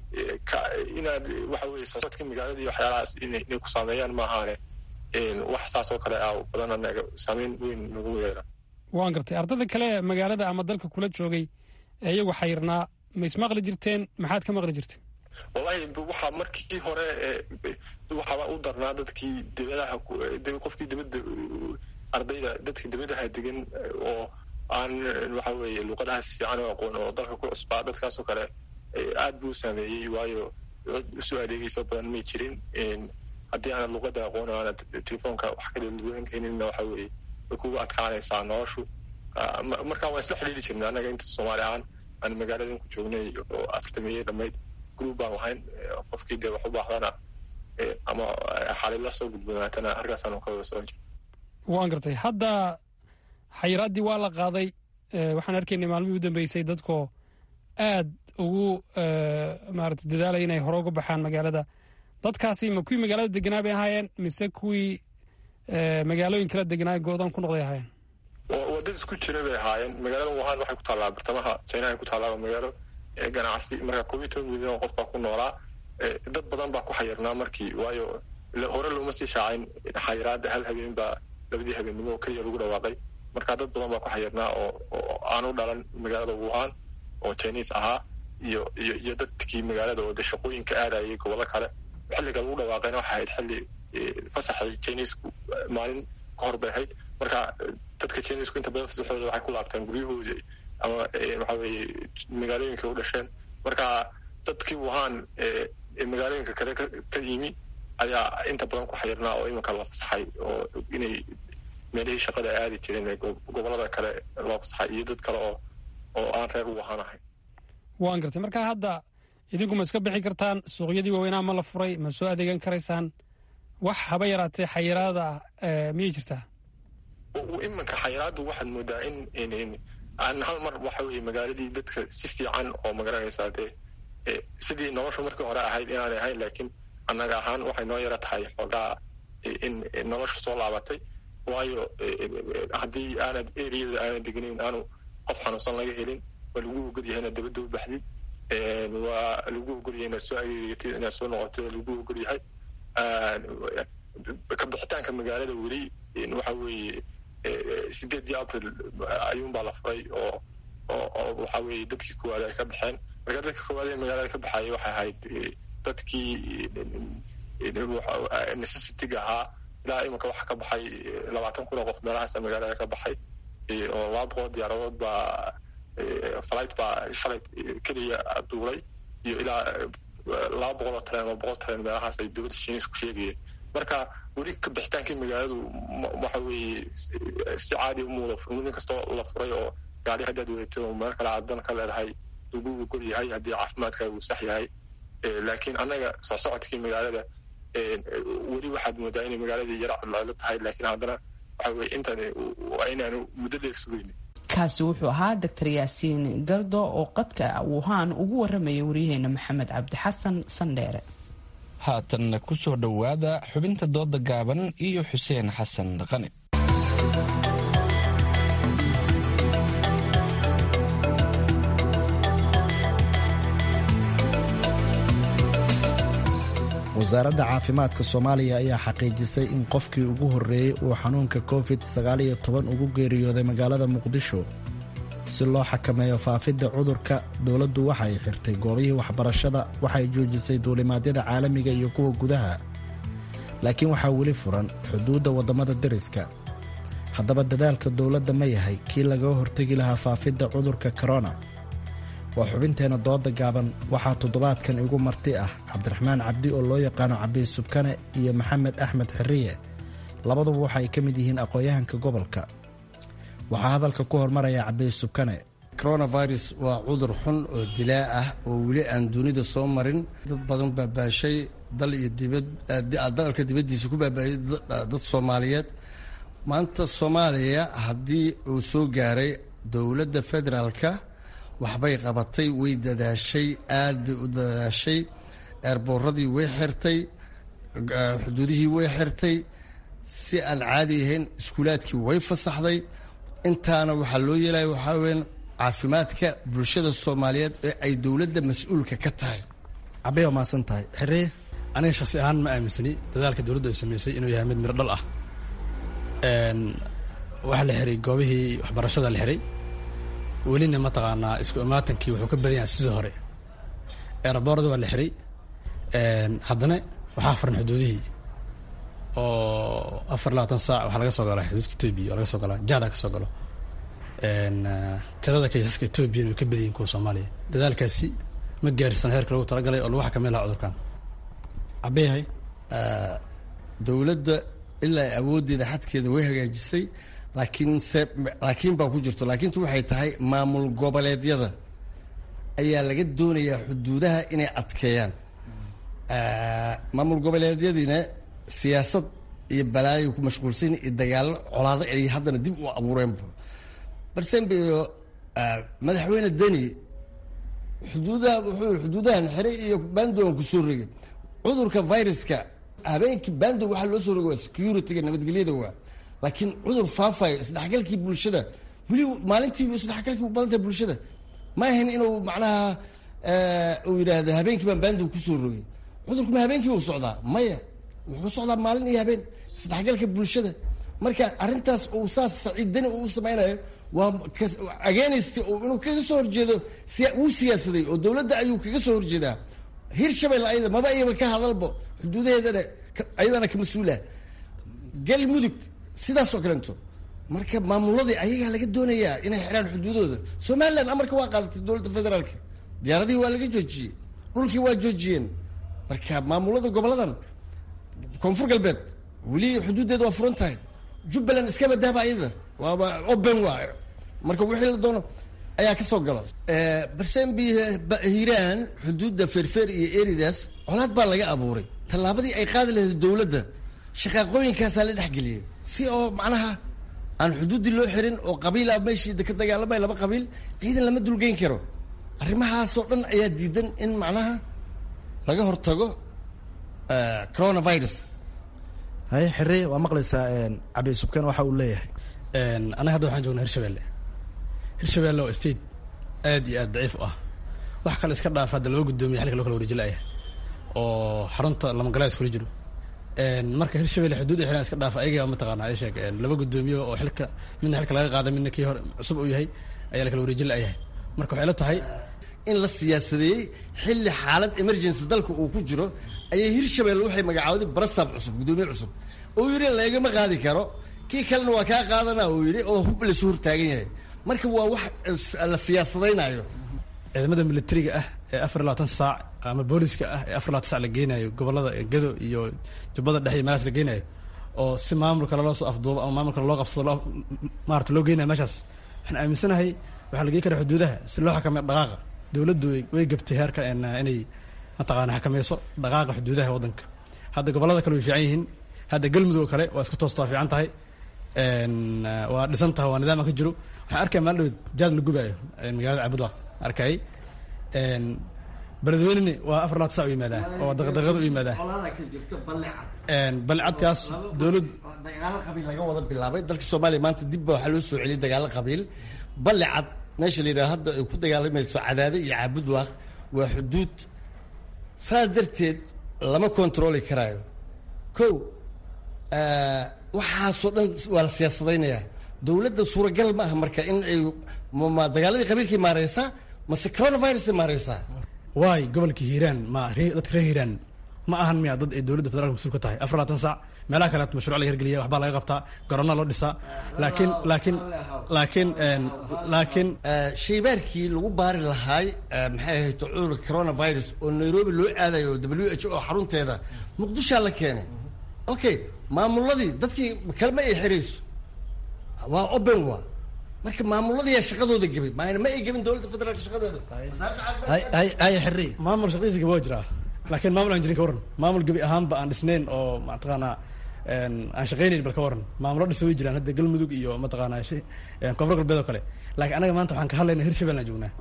inaad waxa weye soosadka magaalada iyo waxyaalahaas inay ku saameeyaan maahaane wax saas oo kale ah badan anaga saameyn weyn nagu yeela waan gartay ardada kale magaalada ama dalka kula joogay ee iyagu xayirnaa ma ismaqli jirteen maxaad ka maqli jirteen wallahi waxaa markii hore waxaaba u darnaa dadkii dibadaha qofkii dibadda ardayda dadka dibadaha degan oo aan waxa weeye luuqadahaas fiican oo aqoon oo dalka ku cusbaa dadkaasoo kale aad buu saameeyey waayo usoo adeegayso badan may jirin haddii aanad luuqada aqoon o aanad telefoonka wax ka dalduwan keeninna waxa weeye way kugu adkaanaysaa noloshu marka waan isla xidhiiri jirnay annaga inta soomaali ahaan aan magaaladan ku joognay oo afartameeyey dhammayd group baan lahayn qofkii dee wax u baahdana ama xalila soo gudbanaatana halkaasaan ka wada socon jir waan gartay hadda xayiraaddii waa la qaaday waxaan arkaynay maalmihii u dambeysay dadkoo aad ugu maarata dadaalaya inay hore uga baxaan magaalada dadkaasi ma kuwii magaalada deganaa bay ahaayeen mise kuwii magaalooyin kala deganaa go-doon ku noqday ahaayeen waa dad isku jira bay ahaayeen magaalada wuhan waxay ku taallaa bartamaha chinaha ku taallaa magaalo ganacsi marka koob iyo toban milyan oo qof baa ku noolaa dad badan baa ku xayirnaa markii waayo hore looma sii shaacayn xayiraada hal habeen baa labadii habeennimo keliya lagu dhawaaqay marka dad badan baa ku xayirnaa oo oo aan u dhalan magaalada wuhan oo chinese ahaa iyo iyo iyo dadkii magaalada oo de shaqooyinka aadayay gobollo kale xilliga lagu dhawaaqayna waxay ahayd xilli fasaxay chinesku maalin ka hor bay ahayd marka dadka chinesku inta badan fasaxooda waxay ku laabtaan guryahooda ama waxa weeye magaalooyinka u dhasheen marka dadkii wuhan magaalooyinka kale ka yimi ayaa inta badan ku xayirnaa oo iminka la fasaxay oo inay meelihii shaqada aadi jireen gobolada kale loo fasaxay iyo dad kale oo oo aan reer u ahaanahay waan gartay marka hadda idinku ma iska bixi kartaan suuqyadii waaweynaa ma la furay ma soo adeegan karaysaan wax haba yaraatee xayiraada ah miyay jirtaa iminka xayiraaddu waxaad moodaa in aan hal mar waxa weye magaaladii dadka si fiican oo magaranaysaa dee sidii nolosha markii hore ahayd inaanay ahayn laakiin annaga ahaan waxay noo yara tahay xoogaa in nolosha soo laabatay waayo haddii aanad eriyada aanad degnayn aanu qof xanuunsan laga helin waa lagu ogolyahay inaad dabadda u baxdid waa lagu ogolyahay inaad soo ageegatid inaad soo noqotid lagu ogolyahay ka bixitaanka magaalada weli waxa weeye sideedii april ayuunbaa la furay oo oo waxa weeye dadkii koowaad ay ka baxeen marka dadka koowaad ee magaalada ka baxaya waxay ahayd dadkii necessitiga ahaa ilaa iminka waxa ka baxay labaatan kun oo qof meelahaasa magaalada ka baxay oo laba boqol diyaaradood baa flight baa shalay keliya duulay iyo ilaa laba boqol oo tareen oo boqol tareen meelahaas ay dowladda shiinis ku sheegayeen marka weli ka bixitaankii magaaladu waxa weeye si caadi umuuda mudin kastoo la furay oo gaari haddaad wadato oo meel kale aad dan ka leedahay lagu ogol yahay haddii caafimaadkaaga uu sax yahay laakiin annaga soo socodkii magaalada weli waxaad moodaa inay magaaladii yara codlaalo tahay laakiin haddana waxa weye intan inaanu muddo dheer sugaynin kaasi wuxuu ahaa doctor yaasiin gardo oo qadka wuhaan ugu waramaya waryaheena maxamed cabdi xasan sandheere haatanna ku soo dhowaada xubinta dooda gaaban iyo xuseen xasan dhaqane wasaaradda caafimaadka soomaaliya ayaa xaqiijisay in qofkii ugu horreeyey uu xanuunka covid sagaaliyo toban ugu geeriyooday magaalada muqdisho si loo xakameeyo faafidda cudurka dowladdu waxay xirtay goobihii waxbarashada waxay joojisay duulimaadyada caalamiga iyo kuwa gudaha laakiin waxaa weli furan xuduudda waddamada deriska haddaba dadaalka dowladda ma yahay kii lagaga hortegi lahaa faafidda cudurka korona waa xubinteenna dooda gaaban waxaa toddobaadkan igu marti ah cabdiraxmaan cabdi oo loo yaqaano cabiy subkane iyo maxamed axmed xiriye labaduba waxaay ka mid yihiin aqoon-yahanka gobolka waxaa hadalka ku hormaraya cabiy subkane coronavirus waa cudur xun oo dilaa ah oo weli aan dunida soo marin dad badan baabaashay dal iyo dibad dalka dibaddiisa ku baabaayay dad soomaaliyeed maanta soomaaliya haddii uu soo gaaray dowladda federaalka waxbay qabatay way dadaashay aad bay u dadaashay eerbooradii way xirtay xuduudihii way xirtay si aan caadi ahayn iskuulaadkii way fasaxday intaana waxaa loo yeelaya waxaa weyan caafimaadka bulshada soomaaliyeed ee ay dowladda mas-uulka ka tahay cabay waa mahadsan tahay xiree aniga shaksi ahaan ma aaminsani dadaalka dowladdu ay samaysay inuu yahay mid miro dhal ah waxaa la xiray goobihii waxbarashada la xiray welina mataqaanaa isku imaatankii wuxuu ka badan yahay sidii hore eeraboorada waa la xiray haddana waxaa furan xuduudihii oo afar labaatan saac waxaa laga soo galaa xuduudka etoobiya oo laga soo galaa jahda ka soo galo tirada kaysaska etoobiyana way ka badan yihin kuwa soomaaliya dadaalkaasi ma gaarsan heerka lagu talagalay oo lagu xakameyn lahaa cudurkan cabeyahay dowladda ilaa awooddeeda xadkeeda way hagaajisay laakiin se laakiin baa ku jirto laakiintu waxay tahay maamul goboleedyada ayaa laga doonayaa xuduudaha inay adkeeyaan maamul goboleedyadiina siyaasad iyo balaayo ku mashquulsan iyo dagaallo colaado ay haddana dib u abuureenba barsembeyo madaxweyne deni xuduudaha wuxuu xuduudahan xiray iyo bandogan ku soo rogay cudurka viruska habeenkii bando waxaa loo soo rogay waa security-ga nabadgelyada waa laakiin cudur faafayo isdhexgalkii bulshada weli maalintii isdhexgalkii u badantahay bulshada ma ahayn inuu macnaha uu yidhaahdo habeenkii baan baandow kusoo rogay cudurku ma habeenkii uu socdaa maya wuxuu socdaa maalin iyo habeen isdhexgalka bulshada marka arrintaas uu saas saciiddani uu samaynayo waa ageenaysta oo inuu kaga soo horjeedo wuu siyaasaday oo dowladda ayuu kaga soo horjeedaa hirshabelle ayada maba iyaba ka hadalbo xuduudaheedana ayadana ka mas-uulah galmudug sidaasoo kalento marka maamuladii ayagaa laga doonayaa inay xidhaan xuduudooda somalilan amarka waa qaadatay dowladda federaalka diyaaradihii waa laga joojiyey dhulkii waa joojiyeen marka maamulada goboladan koonfur galbeed weli xuduuddeeda waa furan tahay jubbaland iska badaaba iyada waaba open waayo marka wixii la doono ayaa ka soo galo barsembi hiiraan xuduudda feerfeer iyo eridaas colaad baa laga abuuray tallaabadii ay qaadi lahayd dowladda shaqaaqooyinkaasaa la dhexgeliyay si oo macnaha aan xuduuddii loo xirin oo qabiila meeshii ka dagaalamay laba qabiil ciidan lama dulgeyn karo arrimahaasoo dhan ayaa diidan in macnaha laga hortago coronavirus haye xire waa maqlaysaa cabdi subkan waxa uu leeyahay anaga hadda waxaan joognaa hirshabelle hirshabelle oo state aad iyo aad daciif u ah wax kale iska dhaaf hadda laba guddoomiya xilka loo kala wareejilaya oo xarunta lamagalaas kula jiro marka hirshabelle xuduud xilan iska dhaaf ayaga mataqaana ay sheeg laba guddoomiye oo xilka midna xilka laga qaada midna kii hore cusub uu yahay ayaa la kala wareejin layahay marka waxay la tahay in la siyaasadeeyey xilli xaalad emergency dalka uu ku jiro ayay hirshabelle waxay magacaawday barasaab cusub guddoomiye cusub oo yidhi lagama qaadi karo kii kalena waa kaa qaadana uu yidhi oo hub lasu hortaagan yahay marka waa wax la siyaasadaynayo ciidamada militariga ah ee afar labaatan saac ama booliska ah ee afar labaatan saac la geenayo gobolada gado iyo jubbada dhexe iyo meelaas la geenayo oo si maamulka loo soo afduubo ama maamulka loo qabsado loo maarata loo geenayo meeshaas waxaan aaminsanahay waxaa la geyn karaa xuduudaha si loo xakameyo dhaqaaqa dowladdu way gabtay heerka inay mataqaana xakameyso dhaqaaqa xuduudaha waddanka hadda gobolada kale way fiican yihiin hadda galmudug oo kale waa isku toosta waa fiican tahay waa dhisan tahay waa nidaama ka jiro waxaan arkaya maalin dhaweed jaad la gubaayo magaalada cabudwaaq arkay beledweyneni waa afar labaatan sac u yimaadaa oo daqdaqada u yimaadaa balecadkaas dowlad dagaalo qabiil laga wada bilaabay dalka soomaaliya maanta dib ba waxaa loo soo celiyay dagaalo qabiil balecad meesha la yidhaha hadda ay ku dagaalamayso cadaado iyo caabudwaaq waa xuduud saas darteed lama kontrooli karaayo ko waxaasoo dhan waa la siyaasadaynayaa dowladda suuragal ma aha marka in ay ma dagaaladii qabiilkay maareysaa mase coronavirusay maareysaa waay gobolka hiiraan ma dadka reer hiiraan ma ahan miya dad ay dowladda federaalka mas-uul ka tahay afar labaatan saac meelaha kale mashruuc laga hirgeliya waxbaa laga qabtaa garona loo dhisaa laakiin laakiin laakiin laakiin shaybaarkii lagu baari lahaay maxay ahayd cudurka coronavirus oo nairobi loo aadayo oo w h o xarunteeda muqdishaa la keenay okay maamuladii dadkii kalma ay xirayso waa open wa marka maamuladiyaa shaqadooda gebay maayna ma ay gebin dowladda federaalka shaqadeeda haye xire maamul shaqadiisa gaba waa jiraa laakiin maamul aan jirin ka waran maamul gebi ahaanba aan dhisnayn oo mataqaanaa aan shaqaynayn bal ka waran maamulo dhisa way jiraan hadda galmudug iyo mataqaanaa koonfur galbeed oo kale laakiin anaga maanta waxaan ka hadlaynaa hirshabelle aan joognaa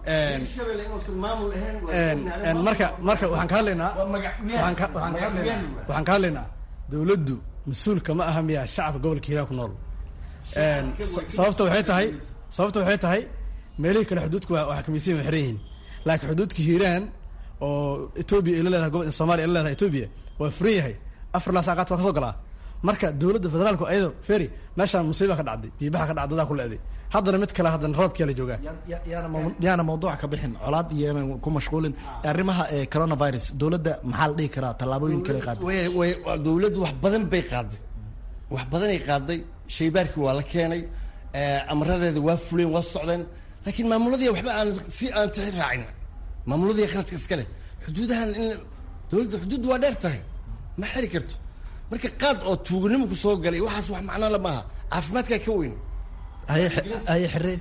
marka marka waxaan ka hadlaynaa waxaan ka hadlaynaa waxaan ka hadlaynaa dowladdu mas-uulka ma aha miya shacabka gobolka hiiraan ku nool sababta waxay tahay sababta waxay tahay meelihii kale xuduudka waa xakamaysan waa xiran yihiin laakiin xuduudka hiiraan oo etoobiya ay la leedahay gobol somalia ay la leedahay etoobiya waa furan yahay afar laa saaqaad waa ka soo galaa marka dowladda federaalku ayado ferry meeshaan musiiba ka dhacday biibaha ka dhacday dadaa ku leeday haddana mid kale haddana roobkiyaa la joogaa yaana mawduuca ka bixin colaad iyo inaan ku mashquulin arrimaha coronavirus dowladda maxaa la dhihi karaa tallaabooyin kale qaaday way dowladdu wax badan bay qaaday wax badanay qaaday shaybaarkii waa la keenay amaradeeda waa fuleen waa socdeen laakiin maamuladii waxba aan si aan tixi raacin maamuladii qaladka iska leh xuduudahan in dowladda xuduuddu waa dheer tahay ma xiri karto marka qaad oo tuuganimo ku soo galay waxaas wax macnaa la maaha caafimaadkaa ka weyn haye haye xire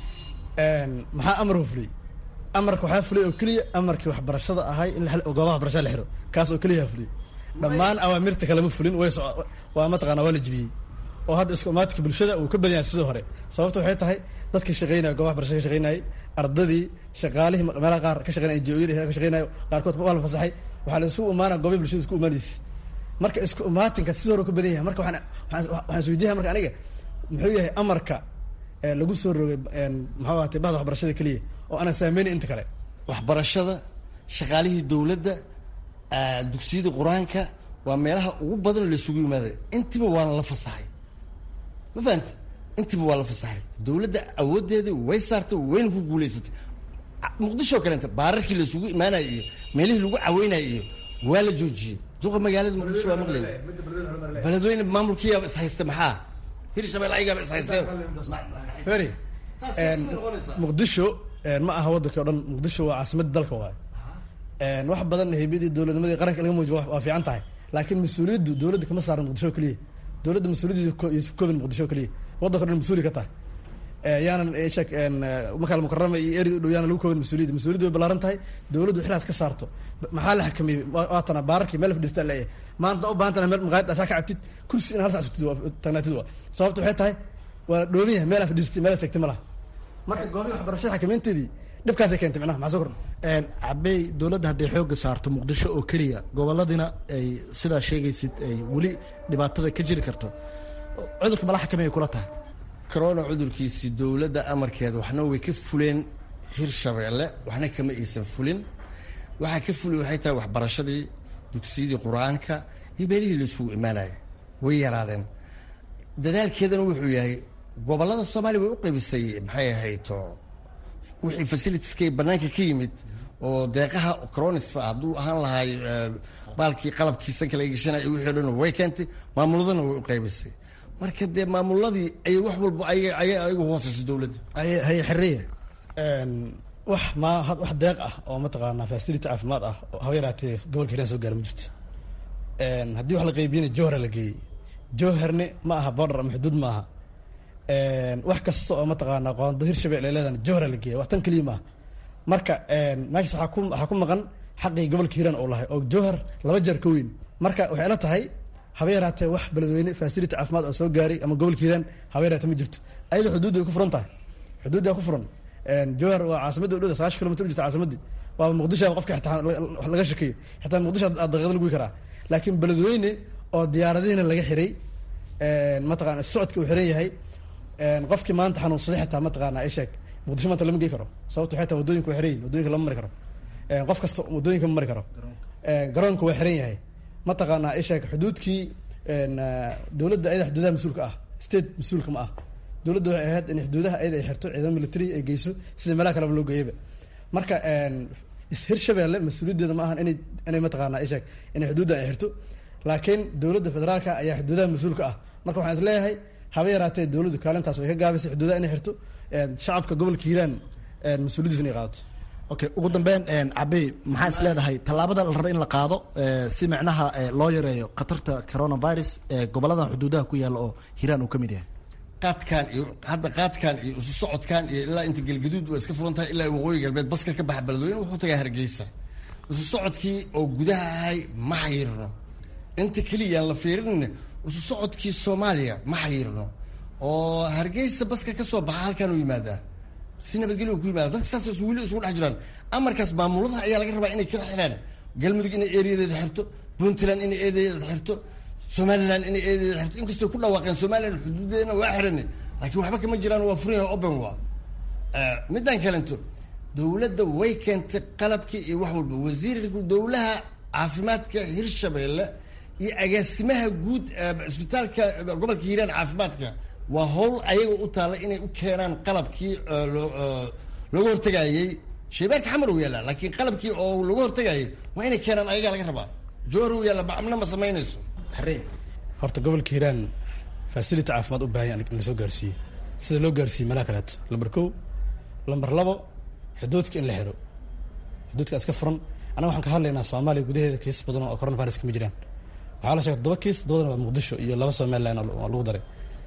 maxaa amar u fuliyey amarka waxaa fuliyay oo keliya amarkii waxbarashada ahay in goobaha waxbarashada la xiro kaas oo keliya fuliyey dhammaan awaamirta kalema fulin way so waa mataqaana waa la jibiyey oo hadda isku imaatinka bulshada uu ka badan yahay sidoo hore sababta waxay tahay dadka shaqeynaya goobaha barashada ka shaqeynayay ardadii shaqaalihii meelaha qaar ka shaqeynaya NGO-yada ka shaqeynayo qaarkood waa la fasaxay waxaa la isugu imaanaya goobaha bulshada isku imaanaysa marka isku imaatinka sidoo hore ka badan yahay marka waxaan waxaan isweydiinaya marka aniga muxuu yahay amarka lagu soo rogay muxuu ahaatay bahda waxbarashada keliya oo aanan saameynin inta kale waxbarashada shaqaalihii dowladda dugsiyada qur-aanka waa meelaha ugu badan la isugu yimaaday intiba waana la fasaxay ma fahamti intiba waa la fasaxay dowladda awoodeedii way saartay wayna ku guulaysatay muqdisho kaleenta baararkii la isugu imaanaya iyo meelihii lagu caweynaya iyo waa la joojiyey duqa magaalada muqdisho waa maqlayna beledweyne maamulkiyaaba is haysta maxaa hirshabelle ayagaaba is haysteen feri muqdisho ma aha waddanki o dhan muqdisho waa caasimadda dalka waayo wax badan heybadii dowladnimadii qaranka laga muujiyo waa fiican tahay laakiin mas-uuliyaddu dowladda kama saaran muqdisho keliya dowladda mas-uuliyaddeedu isu koobin muqdisho keliya waddanka o dhan mas-uuli ka tahay yaanan shek makaal mukarama iyo eri u dhow yaanan lagu koobin mas-uuliyadda mas-uuliyaddu way ballaaran tahay dowladdu xilaas ka saarto maxaa la xakameeyey waatana baararkii meel fadhiistaa leeyahay maanta u baahan tana meel maqaayad dhashaa ka cabtid kursi in hal sac tagnaatid waa sababta waxay tahay waa dhoomin yahay meel aa fadhiistay meel tagtay ma laha marka goobihi waxbarashada xakameynteedii dhibkaasay keentay micnaha maxaa soo kordha cabey dowladda hadday xoogga saarto muqdisho oo keliya gobolladina ay sidaa sheegaysid ay weli dhibaatada ka jiri karto cudurka mala xakameeya kula tahay corona cudurkiisi dowladda amarkeeda waxna way ka fuleen hirshabeelle waxna kama aysan fulin waxaa ka fuli waxay tahay waxbarashadii dugsiyadii qur-aanka iyo meelihii la isugu imaanaya way yaraadeen dadaalkeedana wuxuu yahay gobollada soomaaliya way u qaybisay maxay ahayto wixii facilitieska banaanka ka yimid oo deeqaha cronisfa hadduu ahaan lahay baalkii qalabkii sanka laga gashanay wixii o dhan way keentay maamuladana way u qaybisay marka dee maamuladii ayay wax walba ayagu hooseyso dowladda haye xiriya wax ma wax deeq ah oo mataqaanaa facility caafimaad ah haba yaraatee gobolka hiiraan soo gaara ma jirto haddii wax la qaybiyana jowhara la geeyey jowharne ma aha border ama xuduud ma aha wax kasta oo mataqaanaa qoonda hirshabelle ay leedahan jowhara la geeya wax tan keliya maaha marka meeshas waxaa ku waxaa ku maqan xaqii gobolka hiiraan uu lahay oo jowhar laba jeer ka weyn marka waxay la tahay haba yaraatee wax beledweyne facility caafimaad oo soo gaaray ama gobolka hiiraan haba yaraatee ma jirto ayada xuduudda way ku furan tahay xuduuddaa ku furan jowhar waa caasimadda udhowda sagaashan kilomitr u jirta caasimaddii waaba muqdisho qofka xitaa wax laga shakeeyo xitaa muqdisho aad daqiiqada lagu karaa laakiin beledweyne oo diyaaradihiina laga xiray mataqana socodka uu xiran yahay qofkii maanta xanuunsaday xitaa mataqaana isheeg muqdisho maanta lama gey karo sababto waxay tahay wadooyinka waa xiran yihin wadooyinka lama mari karo qof kasta wadooyinka ma mari karo garoonka waa xiran yahay mataqaanaa isheeg xuduudkii dowladda ayada xuduudaha mas-uulka ah state mas-uulka ma ah dowladda waxay ahayd in xuduudaha ayada ay xirto ciidamo military ay geyso sida meelaha kaleba loo geeyaba marka hirshabelle mas-uuliyaddeeda ma ahan inay inay mataqaanaa isheeg inay xuduudda ay xirto laakiin dowladda federaalka ayaa xuduudaha mas-uulka ah marka waxaan is leeyahay haba yaraatee dowladdu kaalintaas way ka gaabisay xuduudaha inay xirto shacabka gobolka hiiraan mas-uuliyaddiisa inay qaadato okay ugu dambeyn cabey maxaa is leedahay tallaabada la raba in la qaado si micnaha loo yareeyo khatarta coronavirus ee gobolladan xuduudaha ku yaalla oo hiiraan uu ka mid yahay qaadkan iyo hadda qaadkan iyo isu socodkan iyo ilaa inta galgaduud waa iska furan tahay ilaa waqooyi galbeed baska ka baxa beledweyne wuxuu tagaa hargeysa isu socodkii oo gudaha ahay ma xayirno inta keliyaan la fiirinayna isu socodkii soomaaliya ma xayirno oo hargeysa baska ka soo baxa halkaan u yimaadaa si nabadgelyo ku yimaada dadka saas weli isugu dhex jiraan amarkaas maamuladaha ayaa laga rabaa inay kala xiraan galmudug inay eeriyadeeda xirto puntland inay eedadeeda xirto somaliland inay eedadeeda xirto inkastoo ku dhawaaqeen somaliland xuduudeedna waa xirane laakiin waxba kama jiraan waa furan yahay open waa midaan kalento dowladda way keentay qalabkii iyo wax walba wasiirka dowlaha caafimaadka hirshabeelle iyo agaasimaha guud isbitaalka gobolka hiiraan caafimaadka waa howl ayaga u taalla inay u keenaan qalabkii looga hortagaayey shaybaarka xamar u yaallaa laakiin qalabkii oo looga hortagaayay waa inay keenaan ayagaa laga rabaa joor u yaalla bacmna ma samaynayso horta gobolka hiiraan facility caafimaad u baahan in lasoo gaarsiiye sida loo gaarsiiyey meelaha kaleeto lambar kow lambar labo xuduudka in la xiro xuduudka iska furan annaga waxaan ka hadlaynaa soomaaliya gudaheeda kiis badan oo coronavirus kama jiraan waxaa la sheegay todoba kiis todobadana waa muqdisho iyo laba somaliland oo lagu daray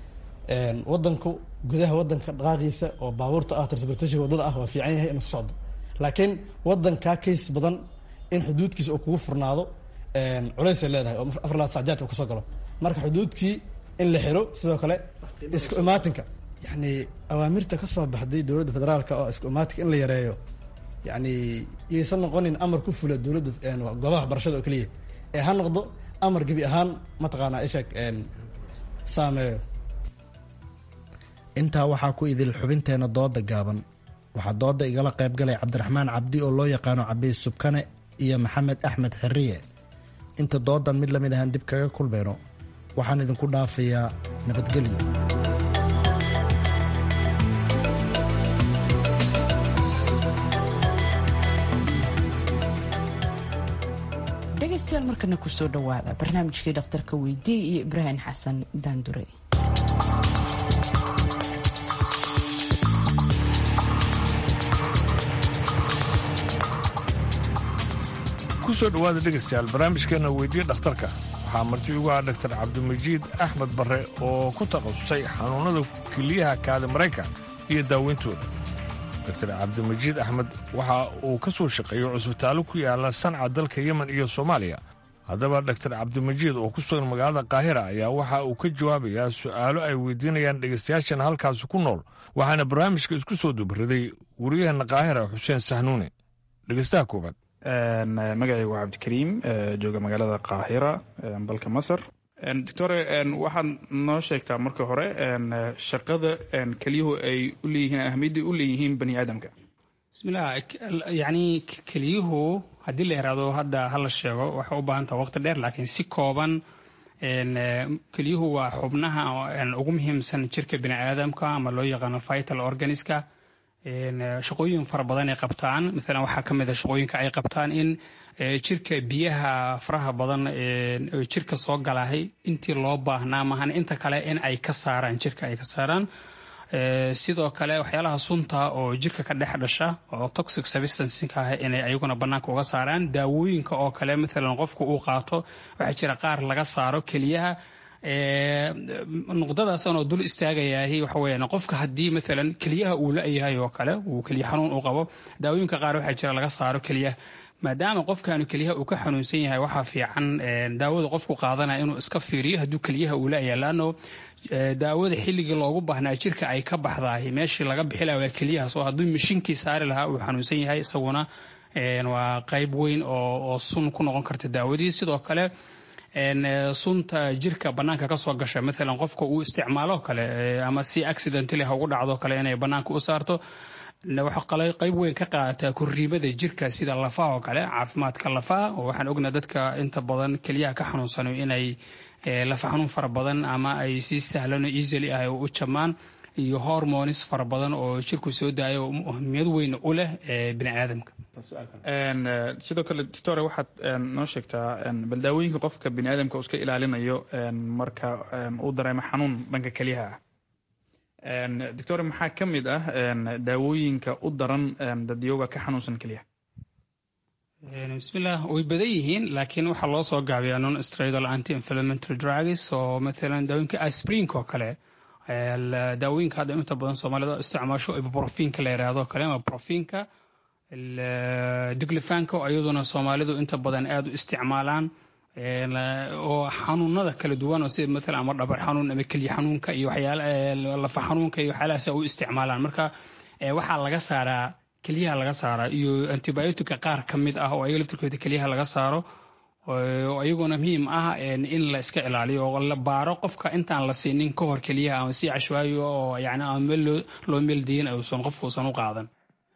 wadanku gudaha wadanka dhaqaaqiisa oo baabuurta ah transportation wadada ah waa fiican yahay inuu ku socdo laakiin wadankaa kays badan in xuduudkiisa uu kugu furnaado culaysay leedahay oo afar laad sacjaadka uu kasoo galo marka xuduudkii in la xiro sidoo kale isku imaatinka yani awaamirta ka soo baxday dowladda federaalka oo isku imaatinka in la yareeyo yani yaysan noqonin amar ku fula dowladda goobaha waxbarashada oo keliya ee ha noqdo amar gebi ahaan mataqaanaa isheeg saameeyo intaa waxaa ku idil xubinteena dooda gaaban waxaa dooda igala qaybgalay cabdiraxmaan cabdi oo loo yaqaano cabiis subkane iyo maxamed axmed xiriye inta doodan mid lamid ahaan dib kaga kulmayno waxaan idinku dhaafayaa nabadgelyo dhegaystayaal markana kusoo dhowaada barnaamijkii dhakhtarka weydiye iyo ibraahim xasan daandure soo dhowaada dhegaystayaal barnaamijkeenna weydiye dhakhtarka waxaa marti ugu ah dhaktar cabdimajiid axmed barre oo ku takhasusay xanuunnada keliyaha kaada maraykan iyo daaweyntooda doktar cabdimajiid axmed waxa uu ka soo shaqeeyo cusbitaallo ku yaala sanca dalka yemen iyo soomaaliya haddaba dhaktar cabdimajiid oo ku sugan magaalada kaahira ayaa waxa uu ka jawaabayaa su'aalo ay weydiinayaan dhegaystayaashana halkaasi ku nool waxaana barnaamijka isku soo dubriday wariyaheenna kaahira xuseen sahnuune dhegaystaha koowaad magacaygu waa cabdikariim jooga magaalada kaahira dalka masar doctore waxaad noo sheegtaa marka hore shaqada keliyuhu ay u leeyihiin ahmiyadda u leeyihiin bani aadamka bismillah yacni keliyuhu haddii la yaraado hadda hala sheego waxay u baahan taha waqti dheer laakiin si kooban keliyuhu waa xubnaha ugu muhiimsan jirka bini aadamka ama loo yaqaano vital organiska shaqooyin fara badan ay qabtaan maalan waxaa ka mid a shaqooyinka ay qabtaan in jirka biyaha faraha badan jirka soo galahay intii loo baahnaa maahan inta kale in ay ka saaraan jirka ay ka saaraan sidoo kale waxyaalaha sunta oo jirka ka dhex dhasha oo toxic substancinka ah inay ayaguna bannaanka uga saaraan daawooyinka oo kale maalan qofku uu qaato waxaa jira qaar laga saaro keliyaha nuqdadaasaan oo dul istaagayahay waxa weeyaan qofka haddii maalan keliyaha uu la-yahay oo kale uu keliya xanuun u qabo daawooyinka qaar waxaa jira laga saaro keliyaha maadaama qofkaanu keliyaha uu ka xanuunsan yahay waxaa fiican daawada qofku qaadanaya inuu iska fiiriyo hadduu keliyaha uu la-yahay laanno daawada xilligii loogu baahnaa jirka ay ka baxdahay meeshii laga bixi lahaa waa keliyahaas oo hadduu mashiinkii saari lahaa uu xanuunsan yahay isaguna waa qayb weyn oo sun ku noqon karta daawadii sidoo kale sunta jirka banaanka kasoo gasha maalan qofka uu isticmaalo kale ama si accidentally ha ugu dhacdo kale inay banaanka u saarto waxaa qayb weyn ka qaadataa korriimada jirka sida lafaha oo kale caafimaadka lafaha oo waxaan ognaa dadka inta badan keliyaha ka xanuunsano inay lafa xanuun fara badan ama ay si sahlan oo easily ah u jamaan iyo hormonis fara badan oo jirku soo daayo muhimiyad weyn u leh bini aadamka sidoo kale doctore waxaad noo sheegtaa bal daawooyinka qofka bini aadamka uu iska ilaalinayo marka uu dareemo xanuun dhanka keliyaha ah doctore maxaa ka mid ah daawooyinka u daran dadyooga ka xanuunsan keliyaha bismillah way badan yihiin laakiin waxaa loo soo gaabiyaa non stradal anti inflammatory drugs oo maalan daawooyinka asprinka oo kale daawooyinka hadda inta badan soomaalida isticmaasho ibuprofinka la yidhaahdo kale ama profinka diglefanka oo iyaduna soomaalidu inta badan aada u isticmaalaan oo xanuunada kala duwan oo sida maalan ama dhabar xanuun ama kelya xanuunka iyo waxyaala lafa xanuunka iyo waxyaalahaas u isticmaalaan marka waxaa laga saaraa kelyaha laga saaraa iyo antibiotica qaar ka mid ah oo ayaga laftirkooda kelyaha laga saaro oo iyaguna muhiim ah in la iska ilaaliyo oo la baaro qofka intaan la siinin ka hor keliyaha ama si cashwaayo oo yani aan meel loo meeldayin uusan qofku uusan u qaadan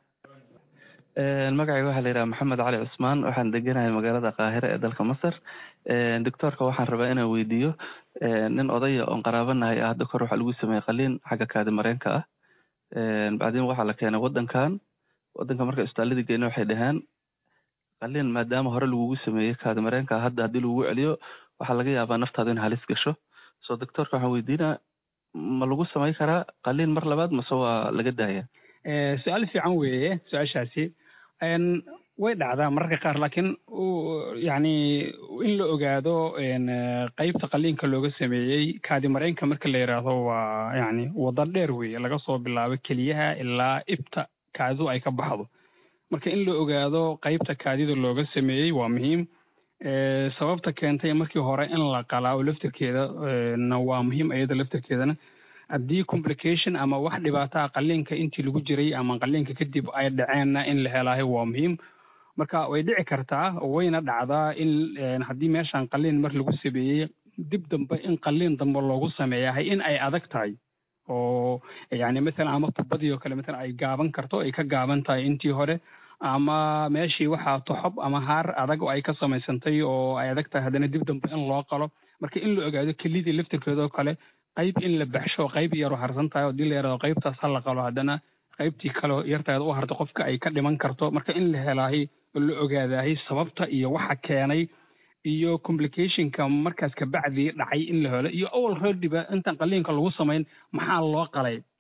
magacayga waxaa la yidhaha maxamed cali cusmaan waxaan deganahay magaalada kaahira ee dalka masar doctoorka waxaan rabaa inaan weydiiyo nin odaya oon qaraabanahay ah hadda kor waxaa lagu sameeyey qaliin xagga kaadi mareenka ah bacdin waxaa la keenay waddankan waddanka marka isbitaaladii geyna waxay dhaheen qaliin maadaama hore lagugu sameeyey kaadi mareenka hadda haddii lagugu celiyo waxaa laga yaabaa naftaada in halis gasho so doctoorka waxaan weydiinaa ma lagu samayn karaa qaliin mar labaad mase waa laga daaya su-aal fiican weeye su-aashaasi way dhacdaa mararka qaar laakiin yani in la ogaado qeybta qaliinka looga sameeyey kaadi mareenka marka la yidhaahdo waa yani wada dheer weeye laga soo bilaabo keliyaha ilaa ibta kaadidu ay ka baxdo marka in la ogaado qeybta kaadida looga sameeyey waa muhiim sababta keentay markii hore in la qalaa laftirkeeda na waa muhiim iyada laftirkeedana haddii complication ama wax dhibaataha qaliinka intii lagu jiray ama qaliinka kadib ay dhaceenna in la helaayo waa muhiim marka way dhici kartaa wayna dhacdaa in haddii meeshan qaliin mar lagu sameeyey dib dambe in qaliin dambe loogu sameeyahay in ay adag tahay oo yani mathalan ama tubadii oo kale mathalan ay gaaban karto ay ka gaaban tahay intii hore ama meeshii waxaa toxob ama haar adag oo ay ka samaysantay oo ay adag tahay haddana dib dambe in loo qalo marka in la ogaado kelidii laftirkeeda oo kale qayb in la baxsho qayb yaroo harsan tahay oo dii la yaraado qaybtaas ha la qalo haddana qaybtii kaleo yartaada u harta qofka ay ka dhiman karto marka in la helaahay oo la ogaadahay sababta iyo waxa keenay iyo complicationka markaas kabacdii dhacay in la helo iyo awal reediba intaan qaliinka lagu samayn maxaa loo qalay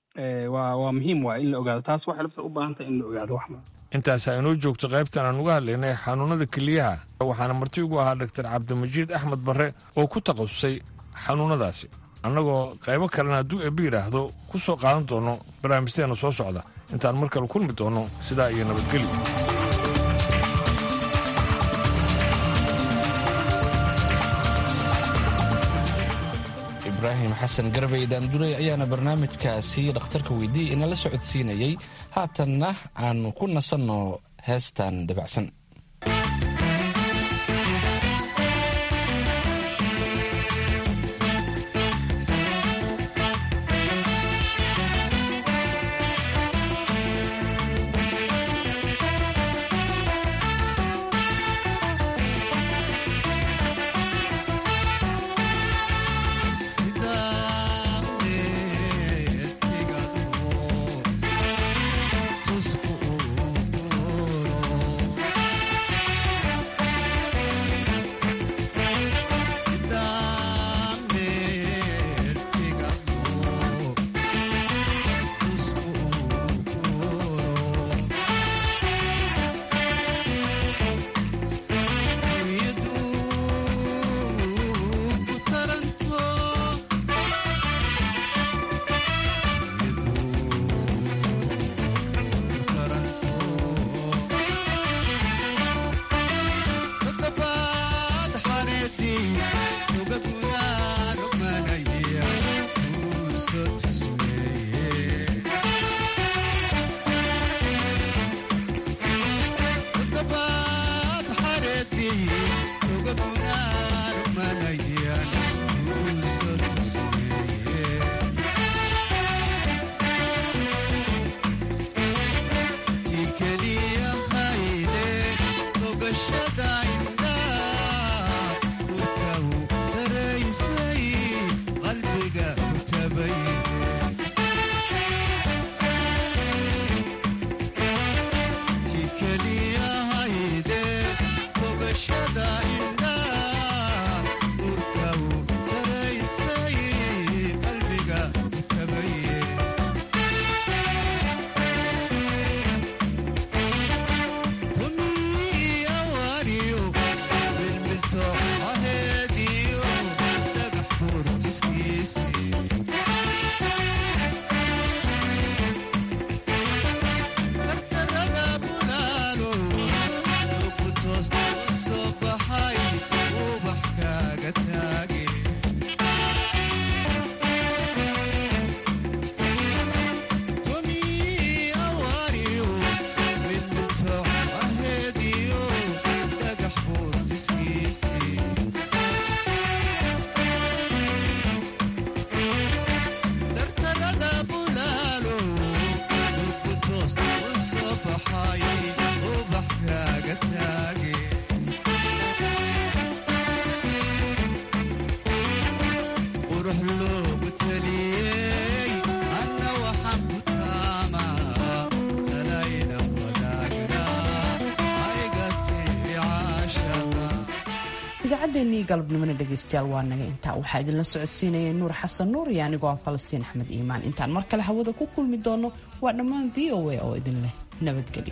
waa waa muhiim waa in la ogaado taas waxay lafta u baahan tahay in la ogaado wax intaasaa inoo joogto qaybtan aan uga hadlaynay xanuunnada keliyaha waxaana marti ugu ahaa dhaktar cabdimajiid axmed barre oo ku takhasusay xanuunnadaasi annagoo qaybo kalena hadduu eebbi yidhaahdo ku soo qaadan doono barnaamijteena soo socda intaan mar kale kulmi doonno sidaa iyo nabadgelyo ibraahim xasan garbey daandurey ayaana barnaamijkaasi dhakhtarka weydiiyey inala socodsiinayey haatanna aanu ku nasanno heestan dabacsan idaacaddeennii galabnimona dhegaystayaal waa naga intaa waxaa idinla socodsiinaya nuur xasan nuur iyo anigoo ah falastiin axmed iimaan intaan mar kale hawada ku kulmi doono waa dhammaan v o a oo idin leh nabadgelyo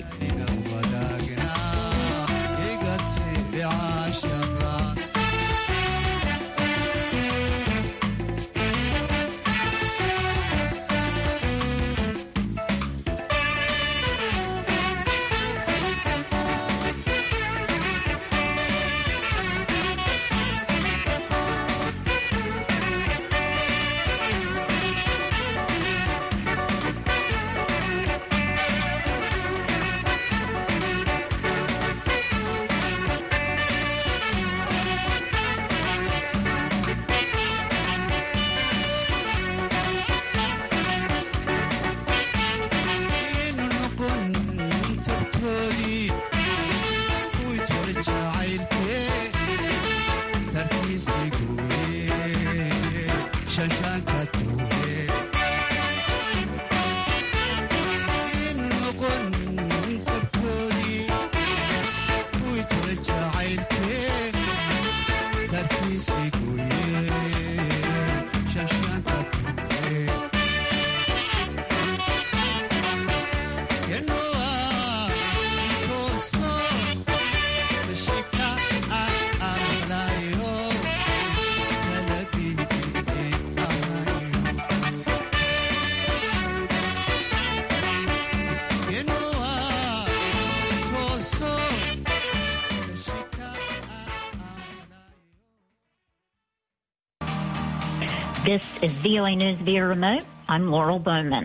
This is VOA News via remote. I'm Laurel Bowman.